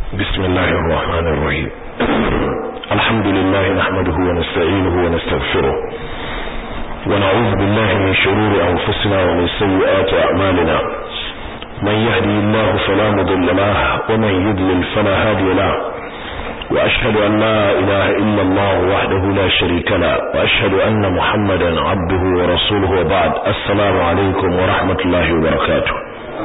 بسم الله الرحمن الرحيم الحمد لله نحمده ونستعينه ونستغفره ونعوذ بالله من شرور أنفسنا ومن سيئات أعمالنا من يهدي الله فلا مضل له ومن يضلل فلا هادي له وأشهد أن لا إله إلا الله وحده لا شريك له وأشهد أن محمدا عبده ورسوله وبعد السلام عليكم ورحمة الله وبركاته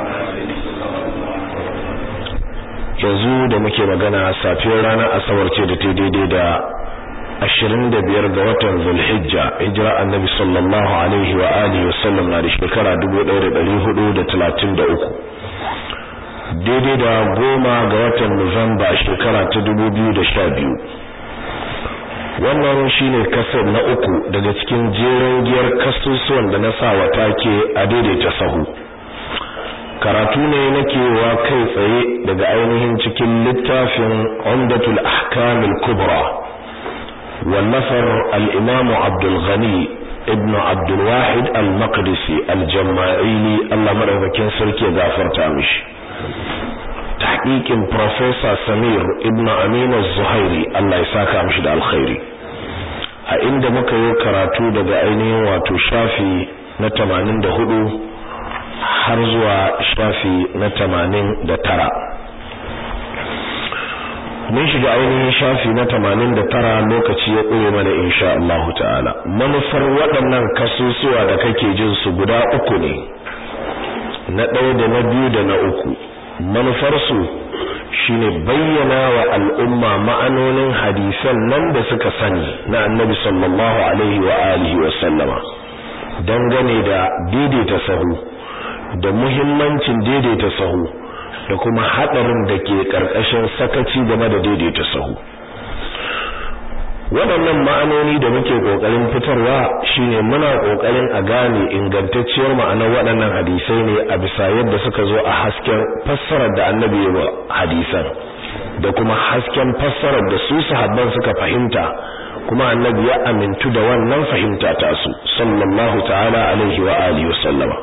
yanzu da muke magana safiyar ranar asabar ce da ta daidai da ashirin da biyar ga watan zulhijja hijira annabi sallallahu alaihi wa alihi wasallam na da shekara dubu ɗaya da ɗari hudu da talatin da uku daidai da goma ga watan nuwamba shekara ta dubu biyu da sha biyu wannan shine kasar na uku daga cikin jeren giyar kasusuwan da na sa wa take a daidaita sahu karatu ne nake wa kai tsaye daga ainihin cikin littafin Umdatul Ahkam al-Kubra wallafar al-Imam Abdul Ghani ibn Abdul Wahid al-Maqdisi al-Jama'ili Allah madaukakin sarki ya gafarta mishi tahqiqin Professor Samir ibn Amin az-Zuhairi Allah ya saka mishi da alkhairi a inda muka yi karatu daga ainihin wato shafi na 84 har zuwa shafi na tamanin da tara mun shiga ainihin shafi na tamanin da tara lokaci ya ƙure mana insha Allah ta'ala manufar waɗannan kasusuwa da kake jin su guda uku ne na ɗaya da na biyu da na uku manufarsu shine bayyana wa al'umma ma'anonin hadisan nan da suka sani na annabi sallallahu alaihi wa alihi wa sallama dangane da daidaita sahu da muhimmancin daidaita sahu da kuma hadarin da ke karkashin sakaci game da daidaita sahu waɗannan ma'anoni da muke kokarin fitarwa shine muna kokarin a gane ingantacciyar ma'anar waɗannan hadisai ne a bisa yadda suka zo a hasken fassarar da annabi ya wa hadisan da kuma hasken fassarar da su sahabban suka fahimta kuma annabi ya amintu da wannan fahimta ta su sallallahu ta'ala alaihi wa alihi wa sallama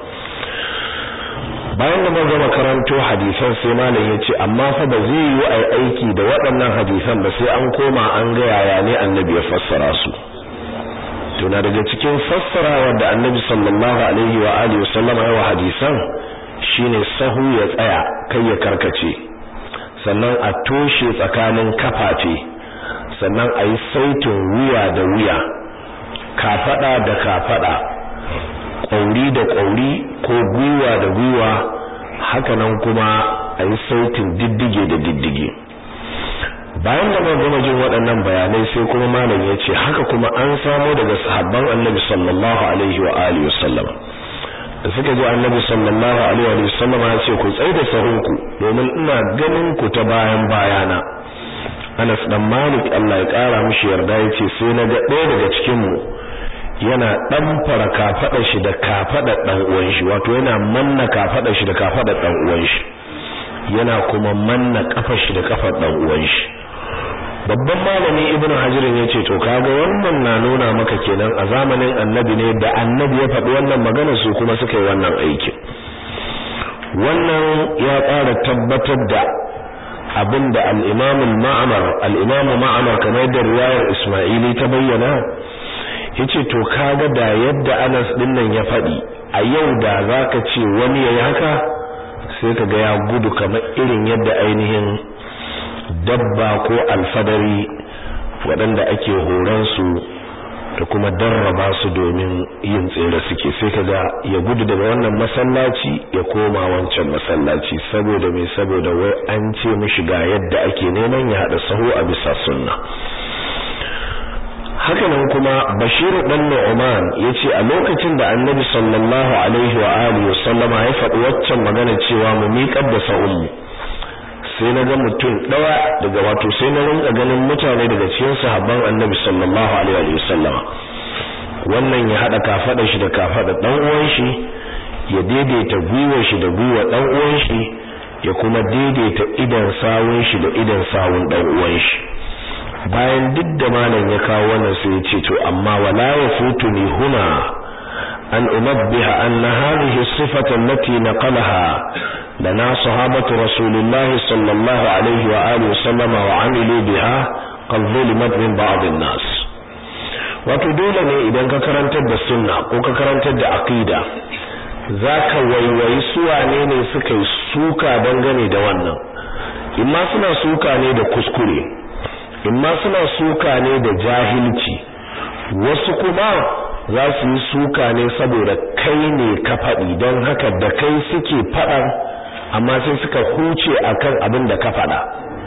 bayan da mun gama karanto hadisan sai malam ya ce amma fa ba zai yi ai aiki da waɗannan hadisan ba sai an koma an ga yaya ne annabi ya fassara su to na daga cikin fassarawa da annabi sallallahu alaihi wa alihi wasallama ya wa hadisan shine sahu ya tsaya kai ya karkace sannan a toshe tsakanin kafafe sannan a yi saitin wuya da wuya kafada da kafada ƙauri da ƙauri ko gwiwa da gwiwa hakanan kuma a yi sautin diddige da diddige bayan da gama jin waɗannan bayanai sai kuma malam ya ce haka kuma an samo daga sahabban annabi sallallahu alaihi wa alihi wasallam da suka ji annabi sallallahu alaihi wa sallam ya ce ku tsaida sahunku domin ina ganin ku ta bayan bayana Anas dan Malik Allah ya kara mishi yarda yace sai na ga ɗaya daga cikin mu yana dan fara kafada shi da kafada dan uwan shi wato yana manna kafada shi da kafada dan uwan shi yana kuma manna kafar shi da kafar dan uwan shi babban malami ibnu hajar yace to kaga wannan na nuna maka kenan a zamanin annabi ne da annabi ya faɗi wannan magana su kuma suka yi wannan aikin wannan ya ƙara tabbatar da abinda al-imam al-ma'mar al-imam ma'mar kamar da riwayar isma'ili ta bayyana yace to kaga da yadda Anas din nan ya faɗi a yau da zaka ce wani yayi haka sai kaga ya gudu kamar irin yadda ainihin dabba ko alfadari waɗanda ake horon su da kuma darraba su domin yin tsere suke sai kaga ya gudu daga wannan masallaci ya koma wancan masallaci saboda mai saboda wai an ce mishi ga yadda ake neman ya haɗa saho a bisa sunna hakanan kuma Bashir dan Nu'man yace a lokacin da Annabi sallallahu alaihi wa alihi wasallama ya faɗi waccan magana cewa mu miƙar da sa'ummu sai na ga mutum ɗaya daga wato sai na rinka ganin mutane daga cikin sahabban Annabi sallallahu alaihi wa sallama wannan ya hada kafada shi da kafada dan uwan shi ya daidaita gwiwar shi da gwiwar dan uwan shi ya kuma daidaita idan sawun shi da idan sawun dan uwan shi bayan duk da malam ya kawo wannan sai ya ce to amma wala yafutuni huna an unabbiha anna hadhihi as-sifata allati naqalaha lana sahabatu rasulillahi sallallahu alaihi wa alihi wasallam wa amilu biha qad zulimat min ba'd an-nas wato dole ne idan ka karantar da sunna ko ka karantar da aqida zaka waiwayi su wane ne suka yi suka dangane da wannan imma suna suka ne da kuskure imma suna suka ne da jahilci wasu kuma za su yi suka ne saboda kai ne ka faɗi don haka da kai suke faɗan amma sai suka huce akan abin da ka faɗa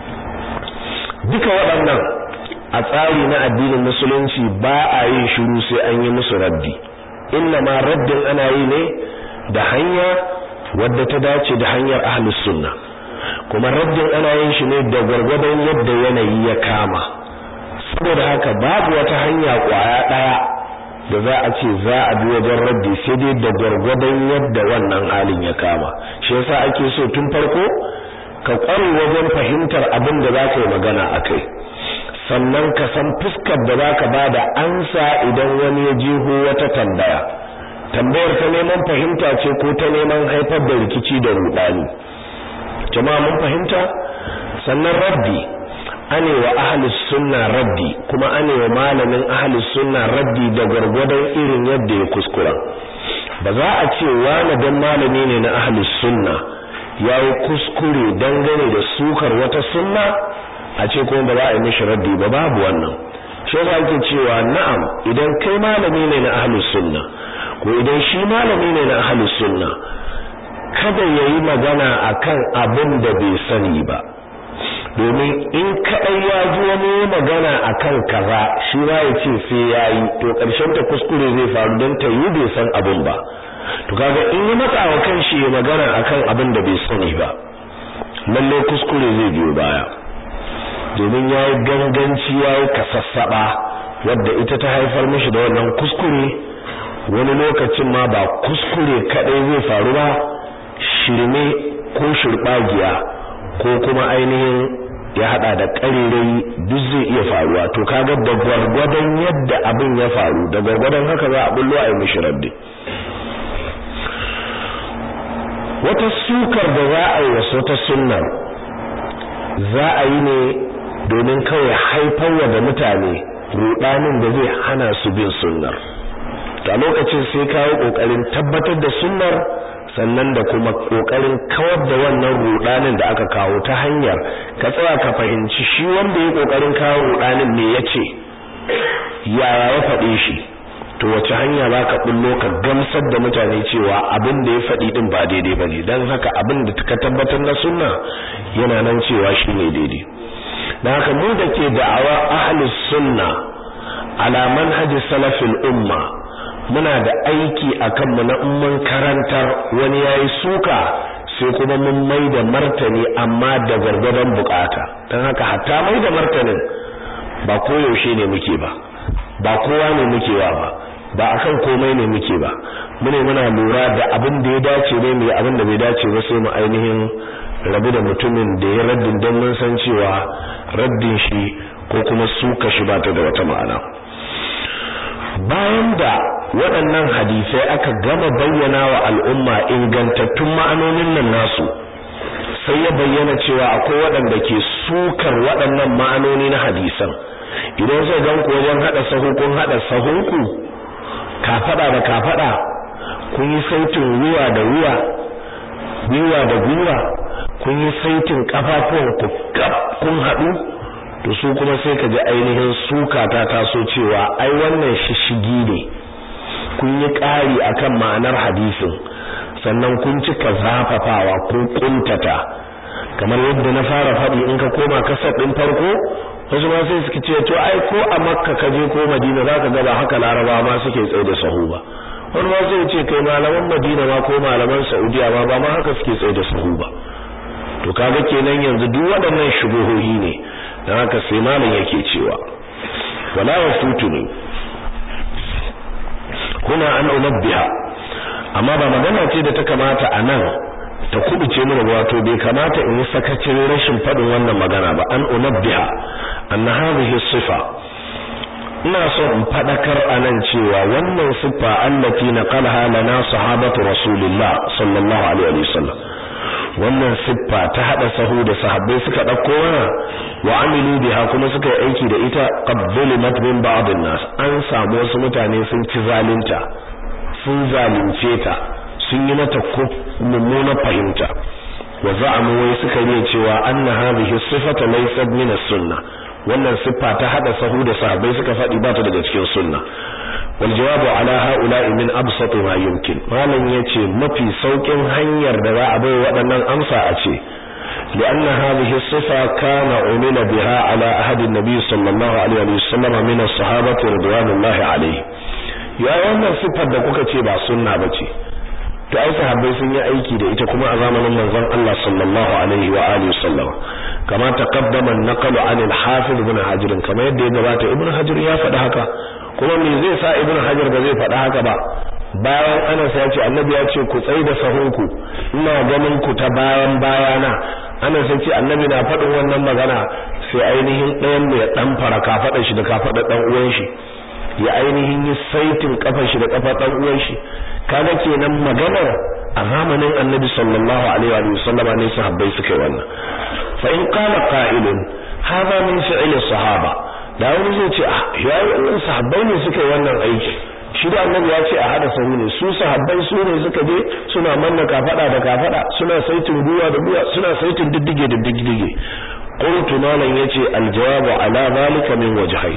duka waɗannan a tsari na addinin musulunci ba a yin shiru sai an yi musu raddi inna ma raddin ana yi ne da hanya wadda ta dace da hanyar ahlus sunna kuma raddin ana yin shi ne da gwargwadon yadda yanayi ya kama saboda haka babu wata hanya kwaya daya da za a ce za a bi wajen raddi sai dai da gwargwadon yadda wannan halin ya kama shi yasa ake so tun farko ka kware wajen fahimtar abin da za ka yi magana a kai sannan ka san fuskar da za ka ba da ansa idan wani ya jeho wata tambaya tambayar ta neman fahimta ce ko ta neman haifar da rikici da rudani jama'a mun fahimta sannan raddi ane wa ahlus sunna raddi kuma ane wa malamin ahlus sunna raddi da gwargwadon irin yadda ya kuskura ba za a ce wani dan malami ne na ahlus sunna yayi kuskure dangane da sukar wata sunna a ce kuma ba za a yi mishi raddi ba babu wannan shi yasa ake cewa na'am idan kai malami ne na ahlus sunna ko idan shi malami ne na ahlus sunna kada yayi magana akan abin da bai sani ba domin in kadai ya ji wani magana akan kaza shi ba ya ce sai yayi to karshen ta kuskure zai faru don ta yi bai san abin ba to kaga in yi matsa wa kanshi ya magana akan abin da bai sani ba lalle kuskure zai biyo baya domin yayi ganganci yayi kasassaba wadda ita ta haifar mishi da wannan kuskure wani lokacin ma ba kuskure kadai zai faru ba shirme ko shirbagiya ko kuma ainihin ya hada da ƙarirai duk zai iya faruwa to kaga da gwargwadon yadda abin ya faru da gwargwadon haka za a bullo a yi mishi raddi wata sukar da za a yi wasu wata sunnar za a yi ne domin kawai haifarwa da mutane rudanin da zai hana su bin sunnar a lokacin sai kawo kokarin tabbatar da sunnar sannan da kuma kokarin kawar da wannan rudanin da aka kawo ta hanyar ka tsaya ka fahimci shi wanda ya kokarin kawo rudanin ne yace yaya ya faɗe shi to wace hanya za ka bullo ka gamsar da mutane cewa abin da ya faɗi din ba daidai bane dan haka abin da ka tabbatar na sunna yana nan cewa shine daidai dan haka mu da ke da'awa ahlus sunna ala manhaji salafil umma muna da aiki akan mu na umman karantar wani yayi suka sai kuma mun mai da martani amma da gargadan bukata dan haka hatta mai da martanin ba koyaushe ne muke ba ba kowa ne muke wa ba ba akan komai ne muke ba mune muna lura da abin da ya dace ne mu abin da bai dace ba sai mu ainihin rabu da mutumin da ya raddin don mun san cewa raddin shi ko kuma suka shi ba ta da wata ma'ana bayan da waɗannan hadisai aka gama bayyana wa al'umma ingantattun ma'anonin nan nasu sai ya bayyana cewa akwai waɗanda ke sukar waɗannan ma'anoni na hadisan idan sai gan ku wajen hada sahu kun hada sahunku kafada da kafada kun yi sautin ruwa da ruwa gwiwa da gwiwa kun yi sautin kafafuwan ku kun hadu to su kuma sai ka ji ainihin suka ta taso cewa ai wannan shishigi ne kun yi ƙari akan ma'anar hadisin sannan kun cika zafafawa kun kuntata kamar yadda na fara faɗi in ka koma kasar ɗin farko wasu ma sai suke ce to ai ko a makka ka je ko madina zaka ga ba haka laraba ma suke tsaye da sahu ba wani ma sai ce kai malaman madina ma ko malaman saudiya ma ba ma haka suke tsaye da sahu ba to kaga kenan yanzu duk waɗannan shubuhohi ne dan haka sai malam yake cewa wala yafutuni kuna an unabbiha amma ba magana ce da ta kamata a nan ta kubuce mana wato bai kamata in yi sakacin rashin faɗin wannan magana ba an unabbiha anna hadhihi sifa ina so in fadakar anan cewa wannan siffa allati naqalaha lana sahabatu rasulillah sallallahu alaihi wasallam wannan siffa ta hada sahu da sahabbai suka dauko mana wa amilu biha kuma suka yi aiki da ita qabbulimat min ba'd nas an samu wasu mutane sun ci zalunta sun zalunce ta sun yi mata mummunar fahimta wa za'amu wai suka yi cewa anna hadhihi sifata laysat min as-sunnah wannan siffa ta hada sahu da sahabbai suka faɗi ba ta daga cikin sunna wal jawabu ala haula'i min absat ma yumkin malam yace mafi saukin hanyar da za a bai waɗannan amsa a ce لأن هذه الصفة كان عمل بها على أحد النبي صلى الله عليه وسلم من الصحابة رضوان الله عليه يا wannan siffar da kuka ce ba sunna bace to ai sahabbai sun yi aiki da ita kuma a zamanin manzon Allah sallallahu alaihi wa alihi wasallam kama taqaddama an-naqlu 'an al-hafiz ibn hajar kama yadda ya gabata ibn hajar ya faɗi haka kuma me zai sa ibn hajar ba zai faɗi haka ba bayan Anas ya ce annabi ya ce ku tsai da sahunku ina ganin ku ta bayan bayana Anas ya ce annabi na faɗin wannan magana sai ainihin ɗayan mai dan fara kafaɗar shi da kafaɗar dan uwan shi ya ainihin yi saitin kafar shi da kafar dan uwan shi kaga kenan maganar a zamanin annabi sallallahu alaihi wa sallam ne sahabbai suka yi wannan fa in qala qa'ilun hadha min fi'li sahaba da wani zai ce ah yayi wannan sahabbai ne suka yi wannan aiki shi da annabi ya ce a hada sahu ne su sahabbai su ne suka je suna manna kafada da kafada suna saitin guwa da guwa suna saitin diddige da diddige qultu malan yace aljawabu ala zalika min wajhayn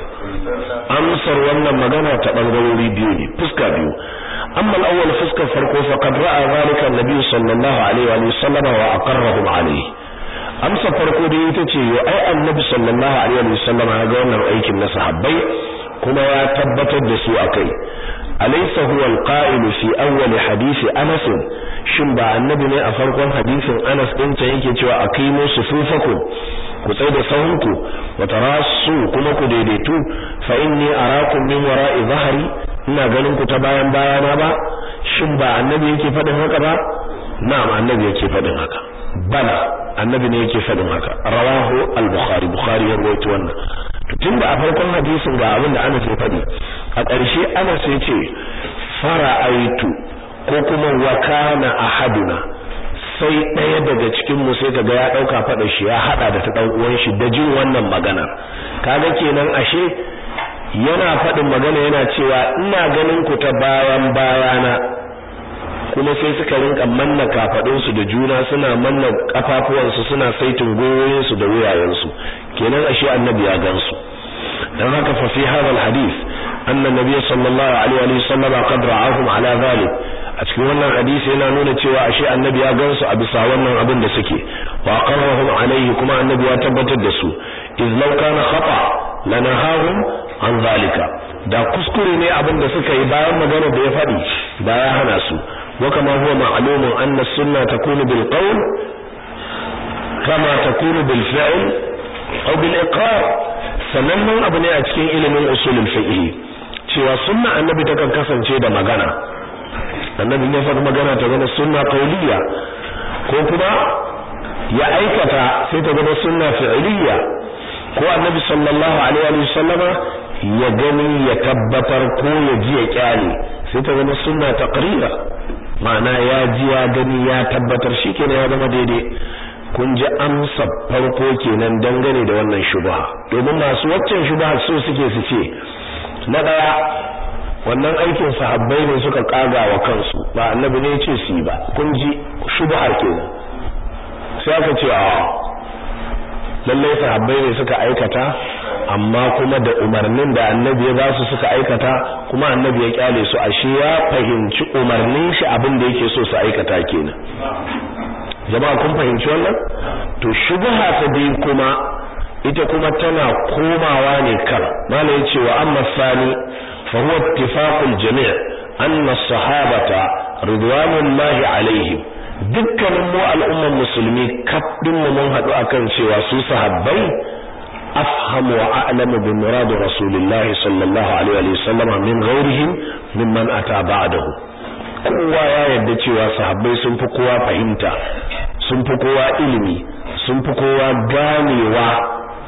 amsar wannan magana ta bangarori biyu ne fuska biyu amma al-awwal fuskar farko faqad ra'a zalika an-nabi sallallahu alaihi wa sallam wa aqarrahum alaihi amsa farko da ita ce yo ai annabi sallallahu alaihi wa sallam ya ga wannan aikin na sahabbai kuma ya tabbatar da su akai alaysa huwa al-qa'il fi awwal hadisi Anas shin ba annabi ne a farkon hadisin Anas din ta yake cewa aqimu sufufakum ku tsai da sahunku wa tarasu kuma ku daidaitu fa inni arakum min wara'i zahri ina ganin ku ta bayan bayana ba shin ba annabi yake fadin haka ba na'am annabi yake fadin haka bala annabi ne yake fadin haka rawahu al-bukhari bukhari ya rawaito wannan to tunda a farkon hadisin ga abin da Anas ya fadi a ƙarshe Anas ya ce fara'aitu ko kuma wa kana ahaduna sai ɗaya daga cikin mu sai kaga ya dauka fada shi ya hada da ta dan uwan shi da jin wannan maganar kaga kenan ashe yana fadin magana yana cewa ina ganin ku ta bayan bayana kuma sai suka rinka manna kafadun su da juna suna manna kafafuwan su suna saitin goyoyin su da wuyayen su kenan ashe annabi ya gansu dan haka fa fi hadha alhadith anna nabiy sallallahu alaihi wa sallam qad ra'ahum ala dhalik a cikin wannan hadisi yana nuna cewa ashe annabi ya gansu a bisa wannan abin da suke wa qarrahum alaihi kuma annabi ya tabbatar da su iz law kana khata lanahahum an zalika da kuskure ne abin da suka yi bayan magana da ya faɗi da ya hana su wa kama huwa ma'lumun anna sunna takunu bil qawl kama takunu bil fi'l aw bil iqrar sanannen abu ne a cikin ilimin usulul fiqh cewa sunna annabi takan kasance da magana annabi ne faɗi magana ta zama sunna qauliya ko kuma ya aikata sai ta zama sunna fi'liya ko annabi sallallahu alaihi wa sallama ya gani ya tabbatar ko ya ji ya kyale sai ta zama sunna taqrira ma'ana ya ji ya gani ya tabbatar shikenan ya zama daidai kun ji amsa farko kenan dangane da wannan shubha domin masu waccan shubha so suke su ce na daya wannan aikin sahabbai ne suka kaga wa kansu ba annabi ne ya ce su yi ba kun ji shubha kenan sai aka ce a lallai sahabbai ne suka aikata amma kuma da umarnin da annabi ya ba su suka aikata kuma annabi ya kyale su ashe ya fahimci umarnin shi abin da yake so su aikata kenan jama'a kun fahimci wannan to shubha ta biyu kuma ita kuma tana komawa ne kan malai cewa amma sani fa huwa ittifaqul jami' anna as-sahabata ridwanullahi alaihim dukkanin mu al'umman musulmi kafin mu mun haɗu akan cewa su sahabbai afhamu wa a'lamu bi murad rasulillahi sallallahu alaihi wa sallam min ghairihim mimman ata ba'dahu kowa ya yarda cewa sahabbai sun fi kowa fahimta sun fi kowa ilimi sun fi kowa ganewa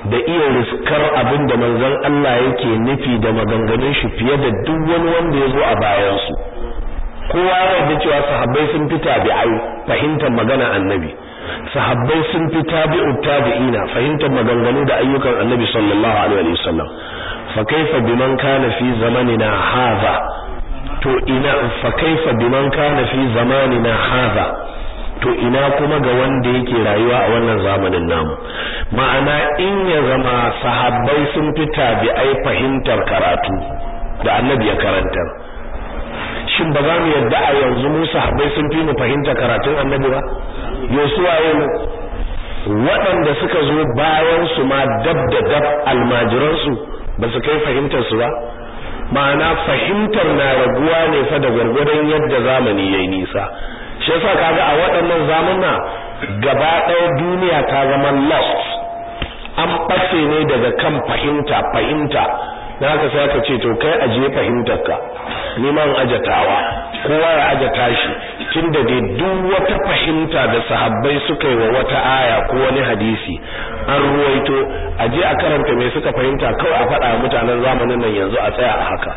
da iya riskar abin da manzon Allah yake nufi da maganganun shi fiye da duk wani wanda ya zo a bayansu kowa ya da cewa sahabbai sun fi tabi'ai fahimtar magana annabi sahabbai sun fi tabi'u tabi'ina fahimtar maganganu da ayyukan annabi sallallahu alaihi wasallam fa kaifa biman kana fi zamanina hadha to ina fa kaifa biman kana fi zamanina hadha to ina kuma ga wanda yake rayuwa a wannan zamanin namu ma'ana in ya zama sahabbai sun fi tabi'ai fahimtar karatu da annabi ya karantar shin ba za mu yadda a yanzu mu sahabbai sun fi mu fahimta karatun annabi ba yosu waye mu waɗanda suka zo bayan su ma dab da dab almajiran su ba su kai fahimtar su ba ma'ana fahimtar na raguwa ne fa da gwargwadon yadda zamani yayi nisa shi yasa kaga a waɗannan zamuna gaba ɗaya duniya ta zama lost an ɓace ne daga kan fahimta fahimta na haka sai aka ce to kai ajiye fahimtarka ni ma ajatawa kowa ya ajata shi tunda dai duk wata fahimta da sahabbai suka yi wa wata aya ko wani hadisi an ruwaito aje a karanta me suka fahimta kawai a faɗa mutanen zamanin nan yanzu a tsaya a haka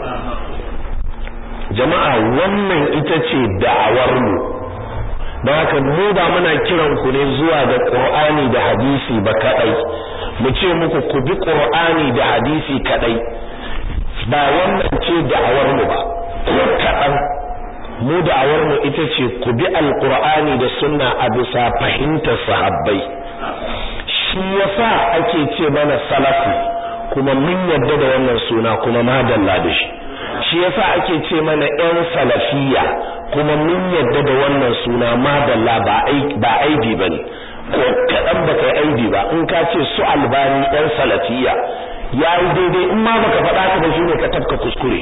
jama'a wannan ita ce da'awar mu don haka mu ba muna kiran ku ne zuwa ga Qur'ani da hadisi ba kadai mu ce muku ku bi Qur'ani da hadisi kadai ba wannan ce da'awar mu ba ko kadan mu da'awar mu ita ce ku bi alqur'ani da sunna a bisa fahimtar sahabbai shi yasa ake ce mana salafu kuma mun yarda da wannan suna kuma madalla da shi shi yasa ake ce mana ƴan salafiya kuma mun yadda da wannan suna madalla ba ba aibi bane ko kadan baka aibi ba in ka ce su albani ɗan salafiya yayi daidai in ma baka faɗa ka ba shine ka tafka kuskure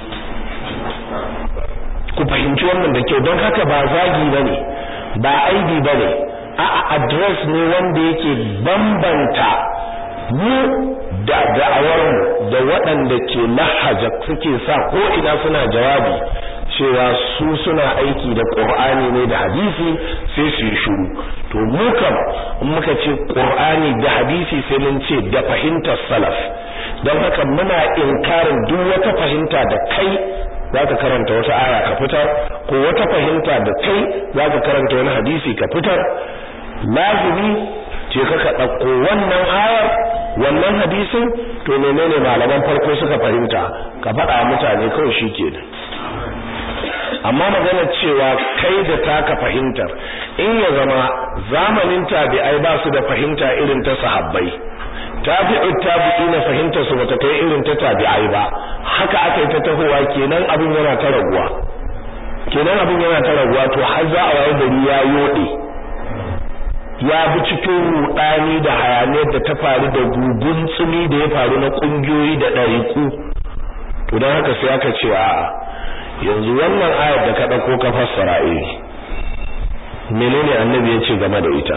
ku fahimci wannan da kyau don haka ba zagi bane ba aibi bane a'a address ne wanda yake bambanta mu da da'awarmu da waɗanda ke lahaja suke sa ko ina suna jawabi cewa su suna aiki da Qur'ani ne da hadisi sai su yi shiru to mu kam in muka ce Qur'ani da hadisi sai mun ce da fahimtar salaf don haka muna inkarin duk wata fahimta da kai zaka karanta wata aya ka fitar ko wata fahimta da kai zaka karanta wani hadisi ka fitar lazimi ce ka ka ɗauko wannan ayar wannan hadisin to menene malaman farko suka fahimta ka faɗa mutane kawai shi ke amma magana cewa kai da taka fahimtar in ya zama zamanin tabi'ai ba su da fahimta irin ta sahabbai tabi'u tabi'ina fahimtar su bata kai irin ta tabi'ai ba haka aka yi ta tahowa kenan abin yana ta raguwa kenan abin yana ta raguwa to har za a waye gari ya yode ya bi cikin rudani da hayaniyar da ta faru da gugun tsumi da ya faru na kungiyoyi da ɗariku to don haka sai aka ce a yanzu wannan ayar da ka ɗauko ka fassara eh menene annabi ya ce game da ita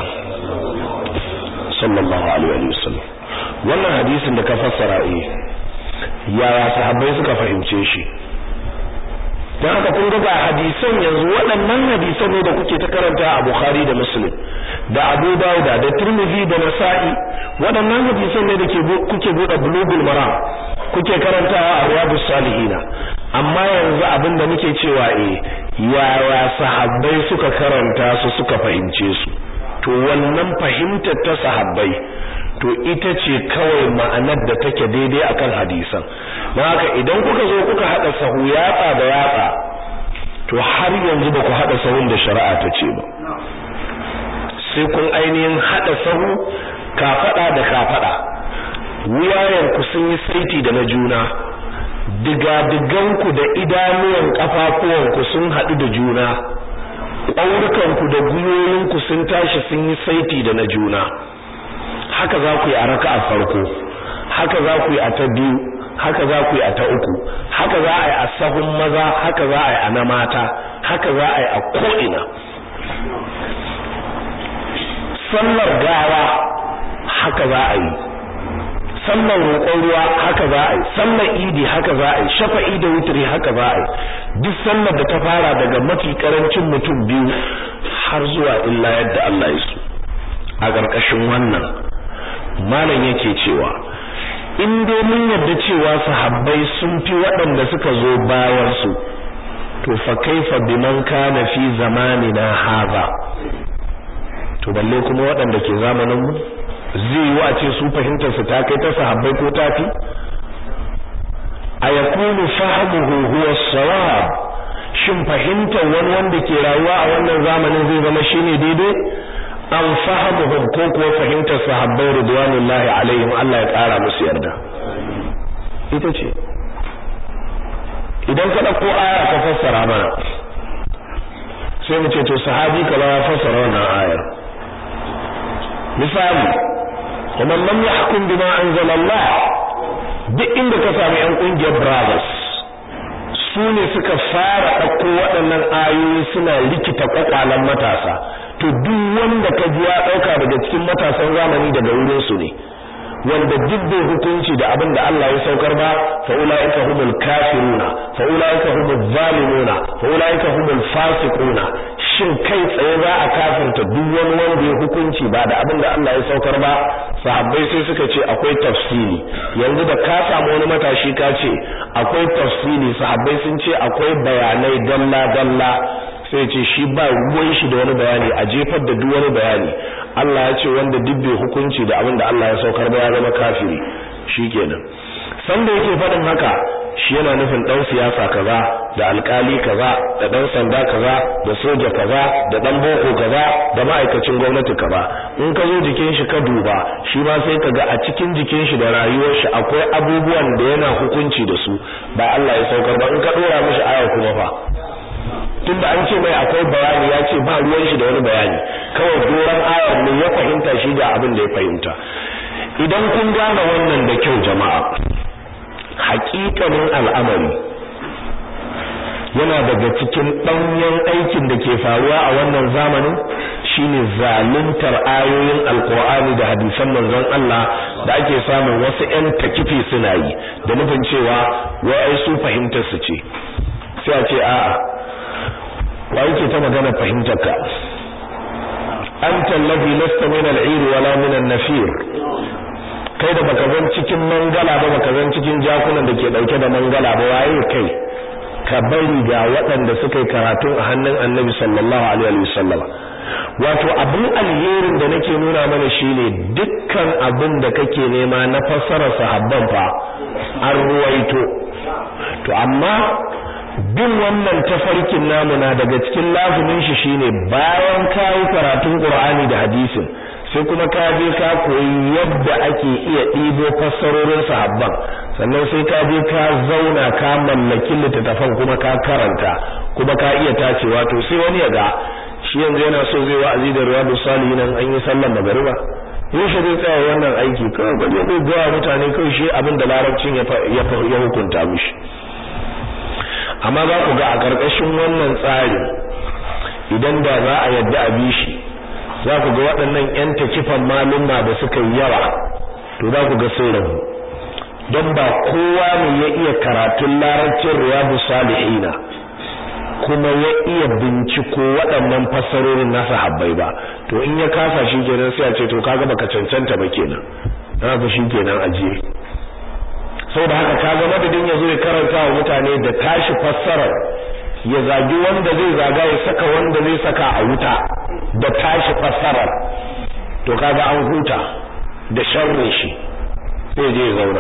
sallallahu alaihi wasallam wannan hadisin da ka fassara eh yaya sahabbai suka fahimce shi don haka kun ga hadisan yanzu waɗannan hadisan ne da kuke ta karanta a Bukhari da Muslim da Abu Dawud da Tirmidhi da Nasa'i waɗannan hadisan ne da kuke buɗe Bulughul Maram kuke karantawa a Riyadus Salihin amma yanzu abin da muke cewa eh yaya sahabbai suka karanta su suka fahimce su to wannan fahimtar ta sahabbai to ita ce kawai ma'anar da take daidai akan hadisan don haka idan kuka zo kuka hada sahu yatsa da yatsa to har yanzu ba ku hada sahun da shari'a ta ce ba sai kun ainihin hada sahu kafada da kafada wuyayen ku sun yi saiti da na juna digadiganku da idanuwan kafafuwanku sun haɗu da juna ƙaurukanku da gwiwoyinku sun tashi sun yi saiti da na juna haka za ku yi a raka'a farko haka za ku yi a ta biyu haka za ku yi a ta uku haka za a yi a sahun maza haka za a yi a na mata haka za a yi a ko'ina sallar gawa haka za a yi sallar roƙon ruwa haka za a yi sallar idi haka za a yi shafa'i da wutri haka za a yi duk sallar da ta fara daga mafi karancin mutum biyu har zuwa illa yadda Allah ya so a ƙarƙashin wannan malam yake cewa in dai mun yarda cewa sahabbai sun fi waɗanda suka zo bayan su to fa kaifa biman kana fi zamanina hadha to balle kuma waɗanda ke zamanin mu zai yi a ce su fahimtar su ta kai ta sahabbai ko tafi a yakunu fahmuhu huwa sawab shin fahimtar wani wanda ke rayuwa a wannan zamanin zai zama shine daidai an fahamuhum ko kuwa fahimtar sahabbai ridwanullahi alaihim Allah ya kara musu yarda ita ce idan ka dauko aya ka fassara mana sai mu ce to sahabi kaza ya fassara wannan ayar misali kuma lam yahkum bima anzala Allah duk inda ka samu yan kungiyar brothers su ne suka fara ɗauko waɗannan ayoyi suna rikita kwakwalan matasa to duk wanda ka ji ya ɗauka daga cikin matasan zamani daga wurin su ne wanda duk bai hukunci da abin da Allah ya saukar ba fa ulaika humul kafiruna fa ulaika humul zalimuna fa ulaika humul fasiquna shin kai tsaye za a kafirta duk wani wanda ya hukunci ba da abin da Allah ya saukar ba sahabbai sai suka ce akwai tafsiri yanzu da ka samu wani matashi ka ce akwai tafsiri sahabbai sun ce akwai bayanai dalla dalla sai ce shi ba ruwan shi da wani bayani a jefar da duk wani bayani Allah ya ce wanda duk bai hukunci da abin da Allah ya saukar ba ya zama kafiri shikenan sanda yake faɗin haka shi yana nufin dan siyasa kaza da alkali kaza da dan sanda kaza da soja kaza da dan boko kaza da ma'aikacin gwamnati kaza in ka zo jikin shi ka duba shi ma sai ka ga a cikin jikin shi da rayuwar shi akwai abubuwan da yana hukunci da su ba Allah ya saukar ba in ka dora mishi aya kuma fa tunda an ce mai akwai bayani ya ce ba ruwan shi da wani bayani kawai doran ayar ne ya fahimta shi ga abin da ya fahimta idan kun gane wannan da kyau jama'a hakikanin al'amari yana daga cikin ɗanyen aikin da ke faruwa a wannan zamanin shine zaluntar ayoyin alkur'ani da hadisan manzon Allah da ake samun wasu ƴan takifi suna yi da nufin cewa wai ai su fahimtar su ce sai a ce a'a wa yake ta magana fahimtar ka anta allazi lasta min al-'ir wala min an-nafir kai da baka zan cikin mangala ba baka zan cikin jakunan da ke dauke da mangala ba waye kai ka bari ga waɗanda suka yi karatu a hannun annabi sallallahu alaihi wa sallam wato abin alherin da nake nuna mana shine dukkan abin da kake nema na fassara sahabban fa an ruwaito to amma bin wannan tafarkin namu na daga cikin lazumin shi shine bayan kayi karatun Qur'ani da hadisin sai kuma ka je ka koyi yadda ake iya ɗibo fassarorin sahabban sannan sai ka je ka zauna ka mallaki littattafan kuma ka karanta kuma ka iya tacewa to sai wani ya ga shi yanzu yana so zai wa'azi da riyadu salihin an yi sallar magariba yaushe zai tsaya wannan aiki kawai ba zai ga mutane kawai shi abin da larabcin ya hukunta mishi amma za ku ga a ƙarƙashin wannan tsari idan da za a yadda a bi shi za ku ga waɗannan 'yan takifan malumma da suka yi yawa to za ku ga sun rabu don ba kowa ne ya iya karatun larabcin riyadu salihina kuma ya iya binciko waɗannan fassarorin nasa habbai ba to in ya kasa shi kenan sai a ce to kaga baka cancanta ba kenan na ga shi kenan ajiye saboda haka kaga madadin ya zo ya karanta wa mutane da tashi fassarar ya zagi wanda zai zaga ya saka wanda zai saka a wuta da tashi fassarar to kaga an huta da sharrin shi sai je ya zauna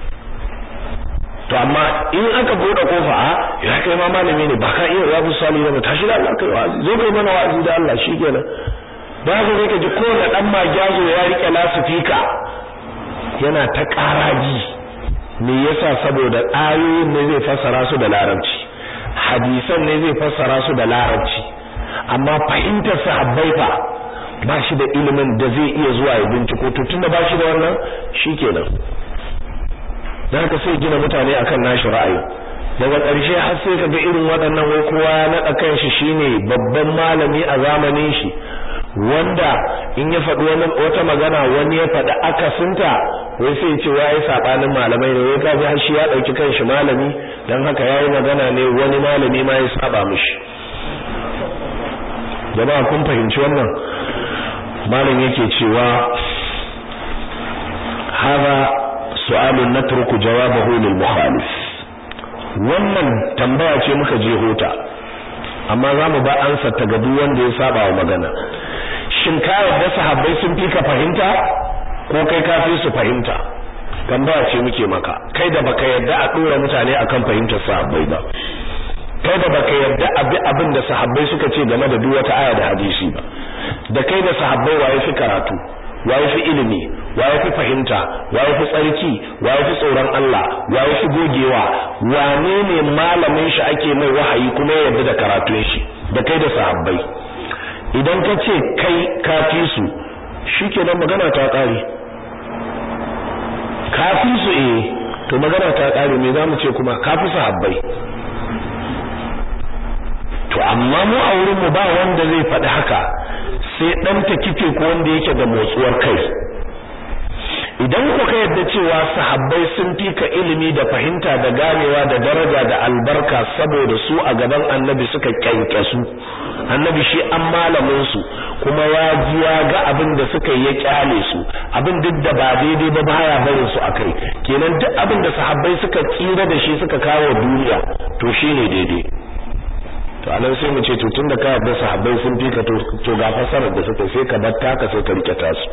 to amma in aka bude kofa a ya kai ma malami ne ba ka iya rabu sali ba tashi da Allah kai wa'azi zo kai mana wa'azi da Allah shikenan da haka zai ka ji kowane dan magyazo ya rike lasifika yana ta karaji me yasa saboda ayoyin ne zai fassara su da larabci hadisan ne zai fassara su da larabci amma fahimtar sahabbai fa ba shi da ilimin da zai iya zuwa ya binciko to tunda ba shi da wannan shikenan dan haka sai gina mutane akan nashi ra'ayi daga ƙarshe har sai kaga irin waɗannan wai kowa ya naɗa kanshi shine babban malami a zamanin shi wanda in ya faɗi wani wata magana wani ya faɗi akasinta wai sai ce wai sabanin malamai ne wai kaji har shi ya ɗauki kanshi malami dan haka yayi magana ne wani malami ma ya saba mishi jama'a kun fahimci wannan malam yake cewa hada su'alun natruku jawabahu lil mukhalif wannan tambaya ce muka je hota amma za mu ba ansa ta ga duk wanda ya saba wa magana shin ka yarda sahabbai sun fi ka fahimta ko kai ka fi su fahimta tambaya ce muke maka kai da baka yarda a dora mutane akan fahimtar sahabbai ba kai da baka yarda abi abin da sahabbai suka ce game da duk wata aya da hadisi ba da kai da sahabbai waye fi karatu waye fi ilimi waye fi fahimta waye fi tsarki waye fi tsoron Allah waye fi gogewa wane ne malamin shi ake mai wahayi kuma yarda da karatun shi da kai da sahabbai idan ka ce kai ka fi su shikenan magana ta kare ka fi su eh to magana ta kare me zamu ce kuma ka fi sahabbai to amma mu a wurin mu ba wanda zai faɗi haka sai dan ta kife ko wanda yake da motsuwar kai idan ku ka yadda cewa sahabbai sun fi ka ilimi da fahimta da ganewa da daraja da albarka saboda su a gaban annabi suka kyankyasu annabi shi an malamin su kuma ya ji ya ga abin da suka yi ya kyale su abin duk da ba daidai ba baya barin su akai kenan duk abin da sahabbai suka tsira da shi suka kawo duniya to shine daidai to anan sai mu ce to tunda ka yarda sahabbai sun fi ka to ga fasarar da suka sai ka bar taka sai ka rike tasu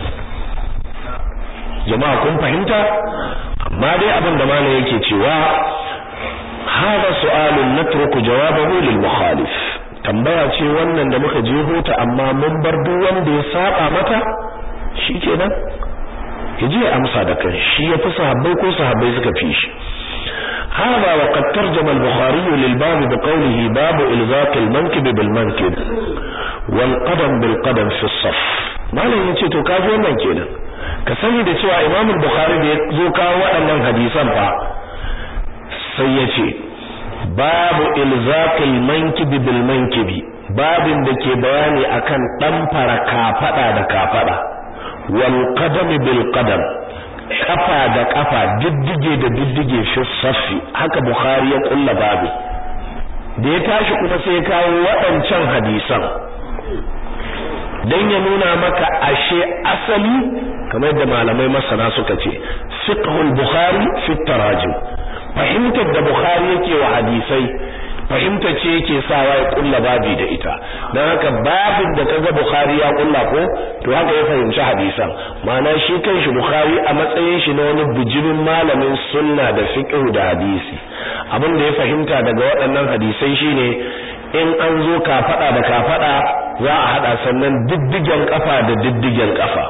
jama'a kun fahimta amma dai abin da malam yake cewa hada su'alun natruku jawabahu lil mukhalif tambaya ce wannan da muka je hota amma mun bar duk wanda ya saba mata shikenan yaje amsa da kan shi ya fi sahabbai ko sahabbai suka fi shi هذا وقد ترجم البخاري للباب بقوله باب إلزاق المنكب بالمنكب والقدم بالقدم في الصف malam yace to kaji wannan kenan ka sani da cewa Imam Bukhari da ya zo kawo waɗannan hadisan fa sai yace babu ilzaqil mankib bil mankib babin da ke bayani akan dan fara kafada da kafada wal qadam bil qadam kafa da kafa diddige da diddige fi saffi haka bukhari ya kulla babu da ya tashi kuma sai kawo waɗancan hadisan dan ya nuna maka ashe asali kamar da malamai masana suka ce fiqhul bukhari fi tarajim fahimtar da bukhari yake wa hadisai fahimta ce yake sawa ya kulla babi da ita dan haka babin da kaga bukhari ya kulla ko to haka ya fahimci hadisan ma'ana shi kanshi bukhari a matsayin shi na wani bijimin malamin sunna da fiqh da hadisi abin da ya fahimta daga waɗannan hadisai shine in an zo kafada da kafada za a hada sannan diddigen kafa da diddigen kafa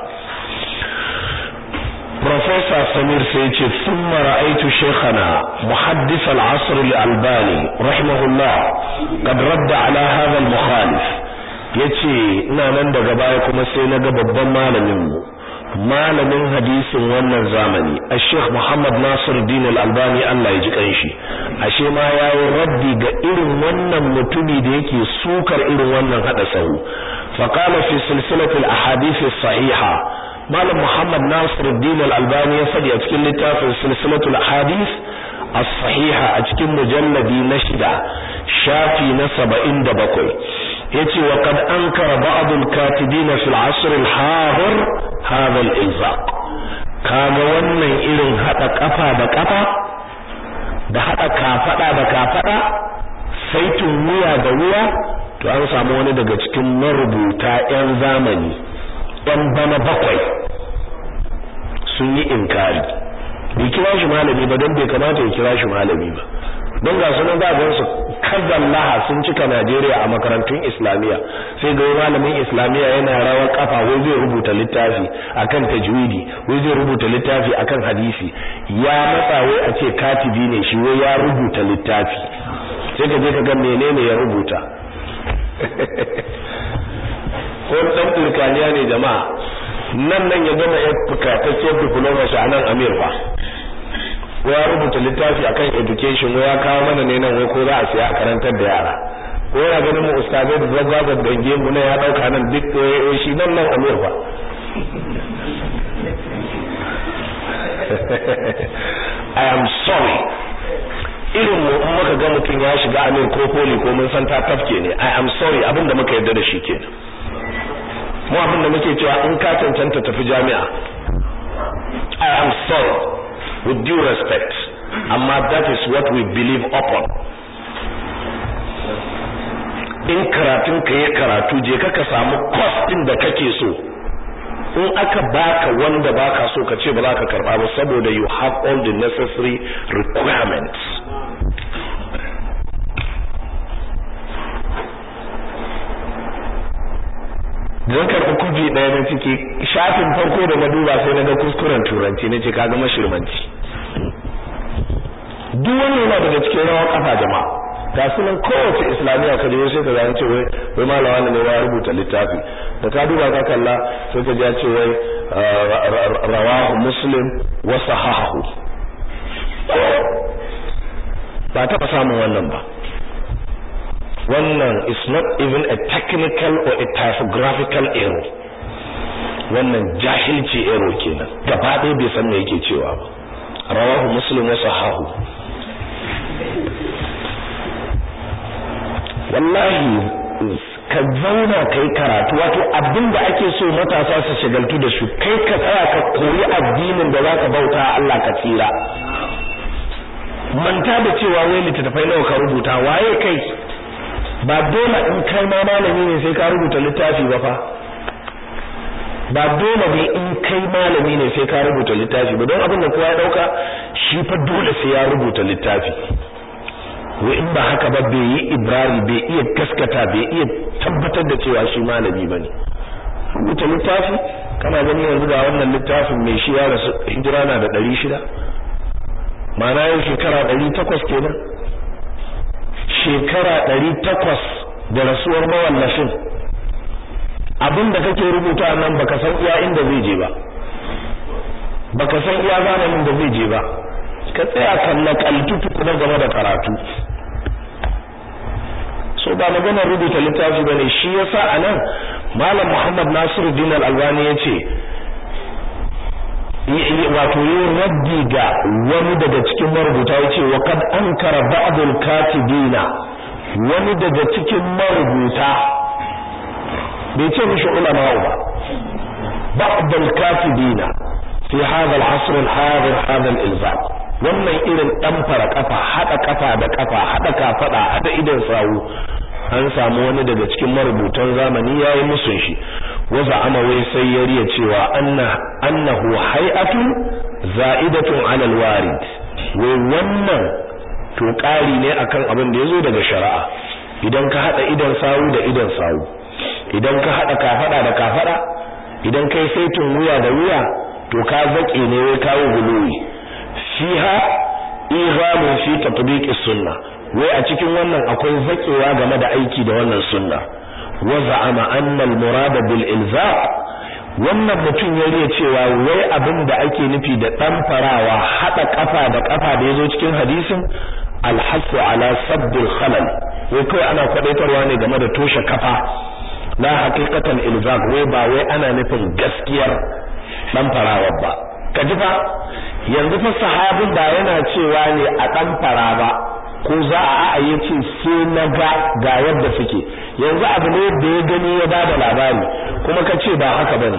Professor Samir sai ce thumma ra'aytu shaykhana muhaddis al-asr al-albani rahimahullah qad radda ala hadha al-mukhalif yace ina nan daga baya kuma sai naga babban malamin mu malamin hadisin wannan zamani Sheikh Muhammad Nasiruddin Al-Albani Allah ya ji kanshi ashe ma yayi raddi ga irin wannan mutumi da yake sukar irin wannan hada sahu fa qala fi silsilati al-ahadith as-sahiha malam Muhammad Nasiruddin Al-Albani ya fadi a cikin littafin silsilatu al-ahadith as-sahiha a cikin mujalladi na shida shafi na 77 yace wa qad ankara ba'd al-katibin fi al-'asr al-hadir hadha al-ilzaq kaga wannan irin hada kafa da kafa da hada kafada da kafada saitin wuya da wuya to an samu wani daga cikin marubuta yan zamani yan bana bakwai sun yi inkari bai kira shi malami ba don bai kamata ya kira shi malami ba don ga sunan za a su kazan laha sun cika Najeriya a makarantun Islamiyya sai ga malamin Islamiyya yana rawar kafa wai zai rubuta littafi akan tajwidi wai zai rubuta littafi akan hadisi ya matsa wai a ce katibi ne shi wai ya rubuta littafi sai ka je ka ga menene ya rubuta ko dan turkaniya ne jama'a nan nan ya gama ya fukatacciyar diploma shi a nan Amir fa ya rubuta littafi akan education ya kawo mana ne nan wai ko za a siya a karantar da yara ko yana ganin mu ustazai da zagzagar da gemu ne ya dauka nan duk shi nan nan Amir fa I am sorry irin mu in muka ga mutum ya shiga Amir ko poli ko mun san ta tafke ne I am sorry abin da muka yarda da shi kenan mu abin da muke cewa in ka cancanta tafi jami'a I am with due respect amma that is what we believe upon in karatun ka ya karatu je ka samu course din da kake so in aka baka wanda baka so ka ce ba za ka karba ba saboda you have all the necessary requirements zan karɓi kofi ɗaya na ciki shafin farko da na duba sai na ga kuskuren turanci na ce ka ga mashirmanci duk wani yana daga cikin rawa kafa jama'a ga su nan kowace islamiyya ka je sai ka gane ce wai wai malawa ne ya rubuta littafi da ka duba ka kalla sai ka ji ce wai rawahu muslim wa sahahu ba taɓa samun wannan ba wannan is not even a technical or a typographical error wannan jahilci error kenan gaba ɗaya bai san me yake cewa ba rawahu muslim wa sahahu wallahi ka zauna kai karatu wato abin da ake so matasa su shagaltu da shi kai ka tsaya ka koyi addinin da zaka bauta Allah ka tsira manta da cewa wai littattafai nawa ka rubuta waye kai ba dole in kai ma malami ne sai ka rubuta littafi ba fa ba dole ne in kai malami ne sai ka rubuta littafi ba don abin da kowa ya dauka shi fa dole sai ya rubuta littafi wai in ba haka ba bai yi ibrari bai iya gaskata bai iya tabbatar da cewa shi malami bane rubuta littafi kana gani yanzu ga wannan littafin mai shi ya rasu hijira na da 600 ma'ana yau shekara 800 kenan shekara 800 da rasuwar mawallafin abin da kake rubuta nan baka san iya inda zai je ba baka san iya zamanin da zai je ba ka tsaya kan nakaltu tukuna game da karatu so ba maganar rubuta littafi bane shi yasa anan malam Muhammad Nasiruddin Al-Albani yace wato yin raddi ga wani daga cikin marubuta yace wa kad ankara ba'd al-katibina wani daga cikin marubuta bai ce mishi ulama ba ba'd al-katibina fi hadha al-asr al-hadir hadha al-ilzam wannan irin dan fara kafa hada kafa da kafa hada kafada hada idan sawu an samu wani daga cikin marubutan zamani yayi musun shi waza amawai sai ya riya cewa anna annahu hay'atun za'idatun 'ala al-warid wai wannan to ƙari ne akan abin da yazo daga shari'a idan ka hada idan sawu da idan sawu idan ka hada kafada da kafada idan kai saitin wuya da wuya to ka zake ne wai kawo guluwi fiha ighamun fi tatbiq sunna wai a cikin wannan akwai zakewa game da aiki da wannan sunna wa za'ama anna al-murada bil ilzaq wannan mutum ya riya cewa wai abin da ake nufi da dan farawa hada kafa da kafa da yazo cikin hadisin al-hasu ala sadd al-khalal wai kai ana kwadaitarwa ne game da toshe kafa la haqiqatan ilzaq wai ba wai ana nufin gaskiyar dan farawa ba kaji fa yanzu fa sahabin ba yana cewa ne a dan fara ba ko za a a yace sai na ga ga yadda suke yanzu abu ne da ya gani ya bada labari kuma ka ce ba haka bane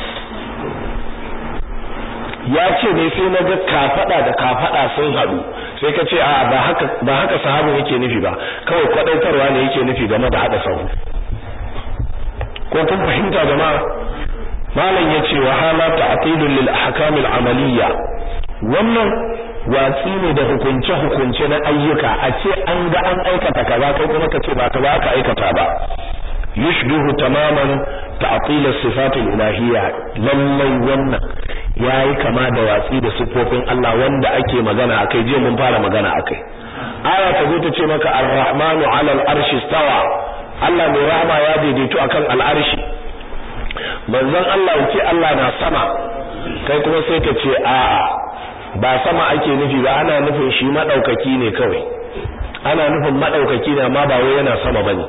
ya ce ne sai na ga kafada da kafada sun hadu sai ka ce a ba haka ba haka sahabin yake nufi ba kawai kwadaitarwa ne yake nufi game da hada sahu ko kun fahimta jama'a malam yace wa hala ta'tilun lil ahkam al amaliyya wannan watsi ne da hukunce hukunce na ayyuka a ce an ga an aikata kaza kai kuma ka ce ba ka ba ka aikata ba yushbihu tamaman ta'til as-sifat al-ilahiyya lallai wannan yayi kama da watsi da sifofin Allah wanda ake magana akai je mun fara magana akai aya ta zo ta ce maka ar-rahmanu 'ala al-arshi istawa Allah mai rahama ya daidaito akan al-arshi manzon Allah yake Allah na sama kai kuma sai ka ce a'a ba sama ake nufi ba ana nufin shi madaukaki ne kawai ana nufin madaukaki ne amma ba wai yana sama bane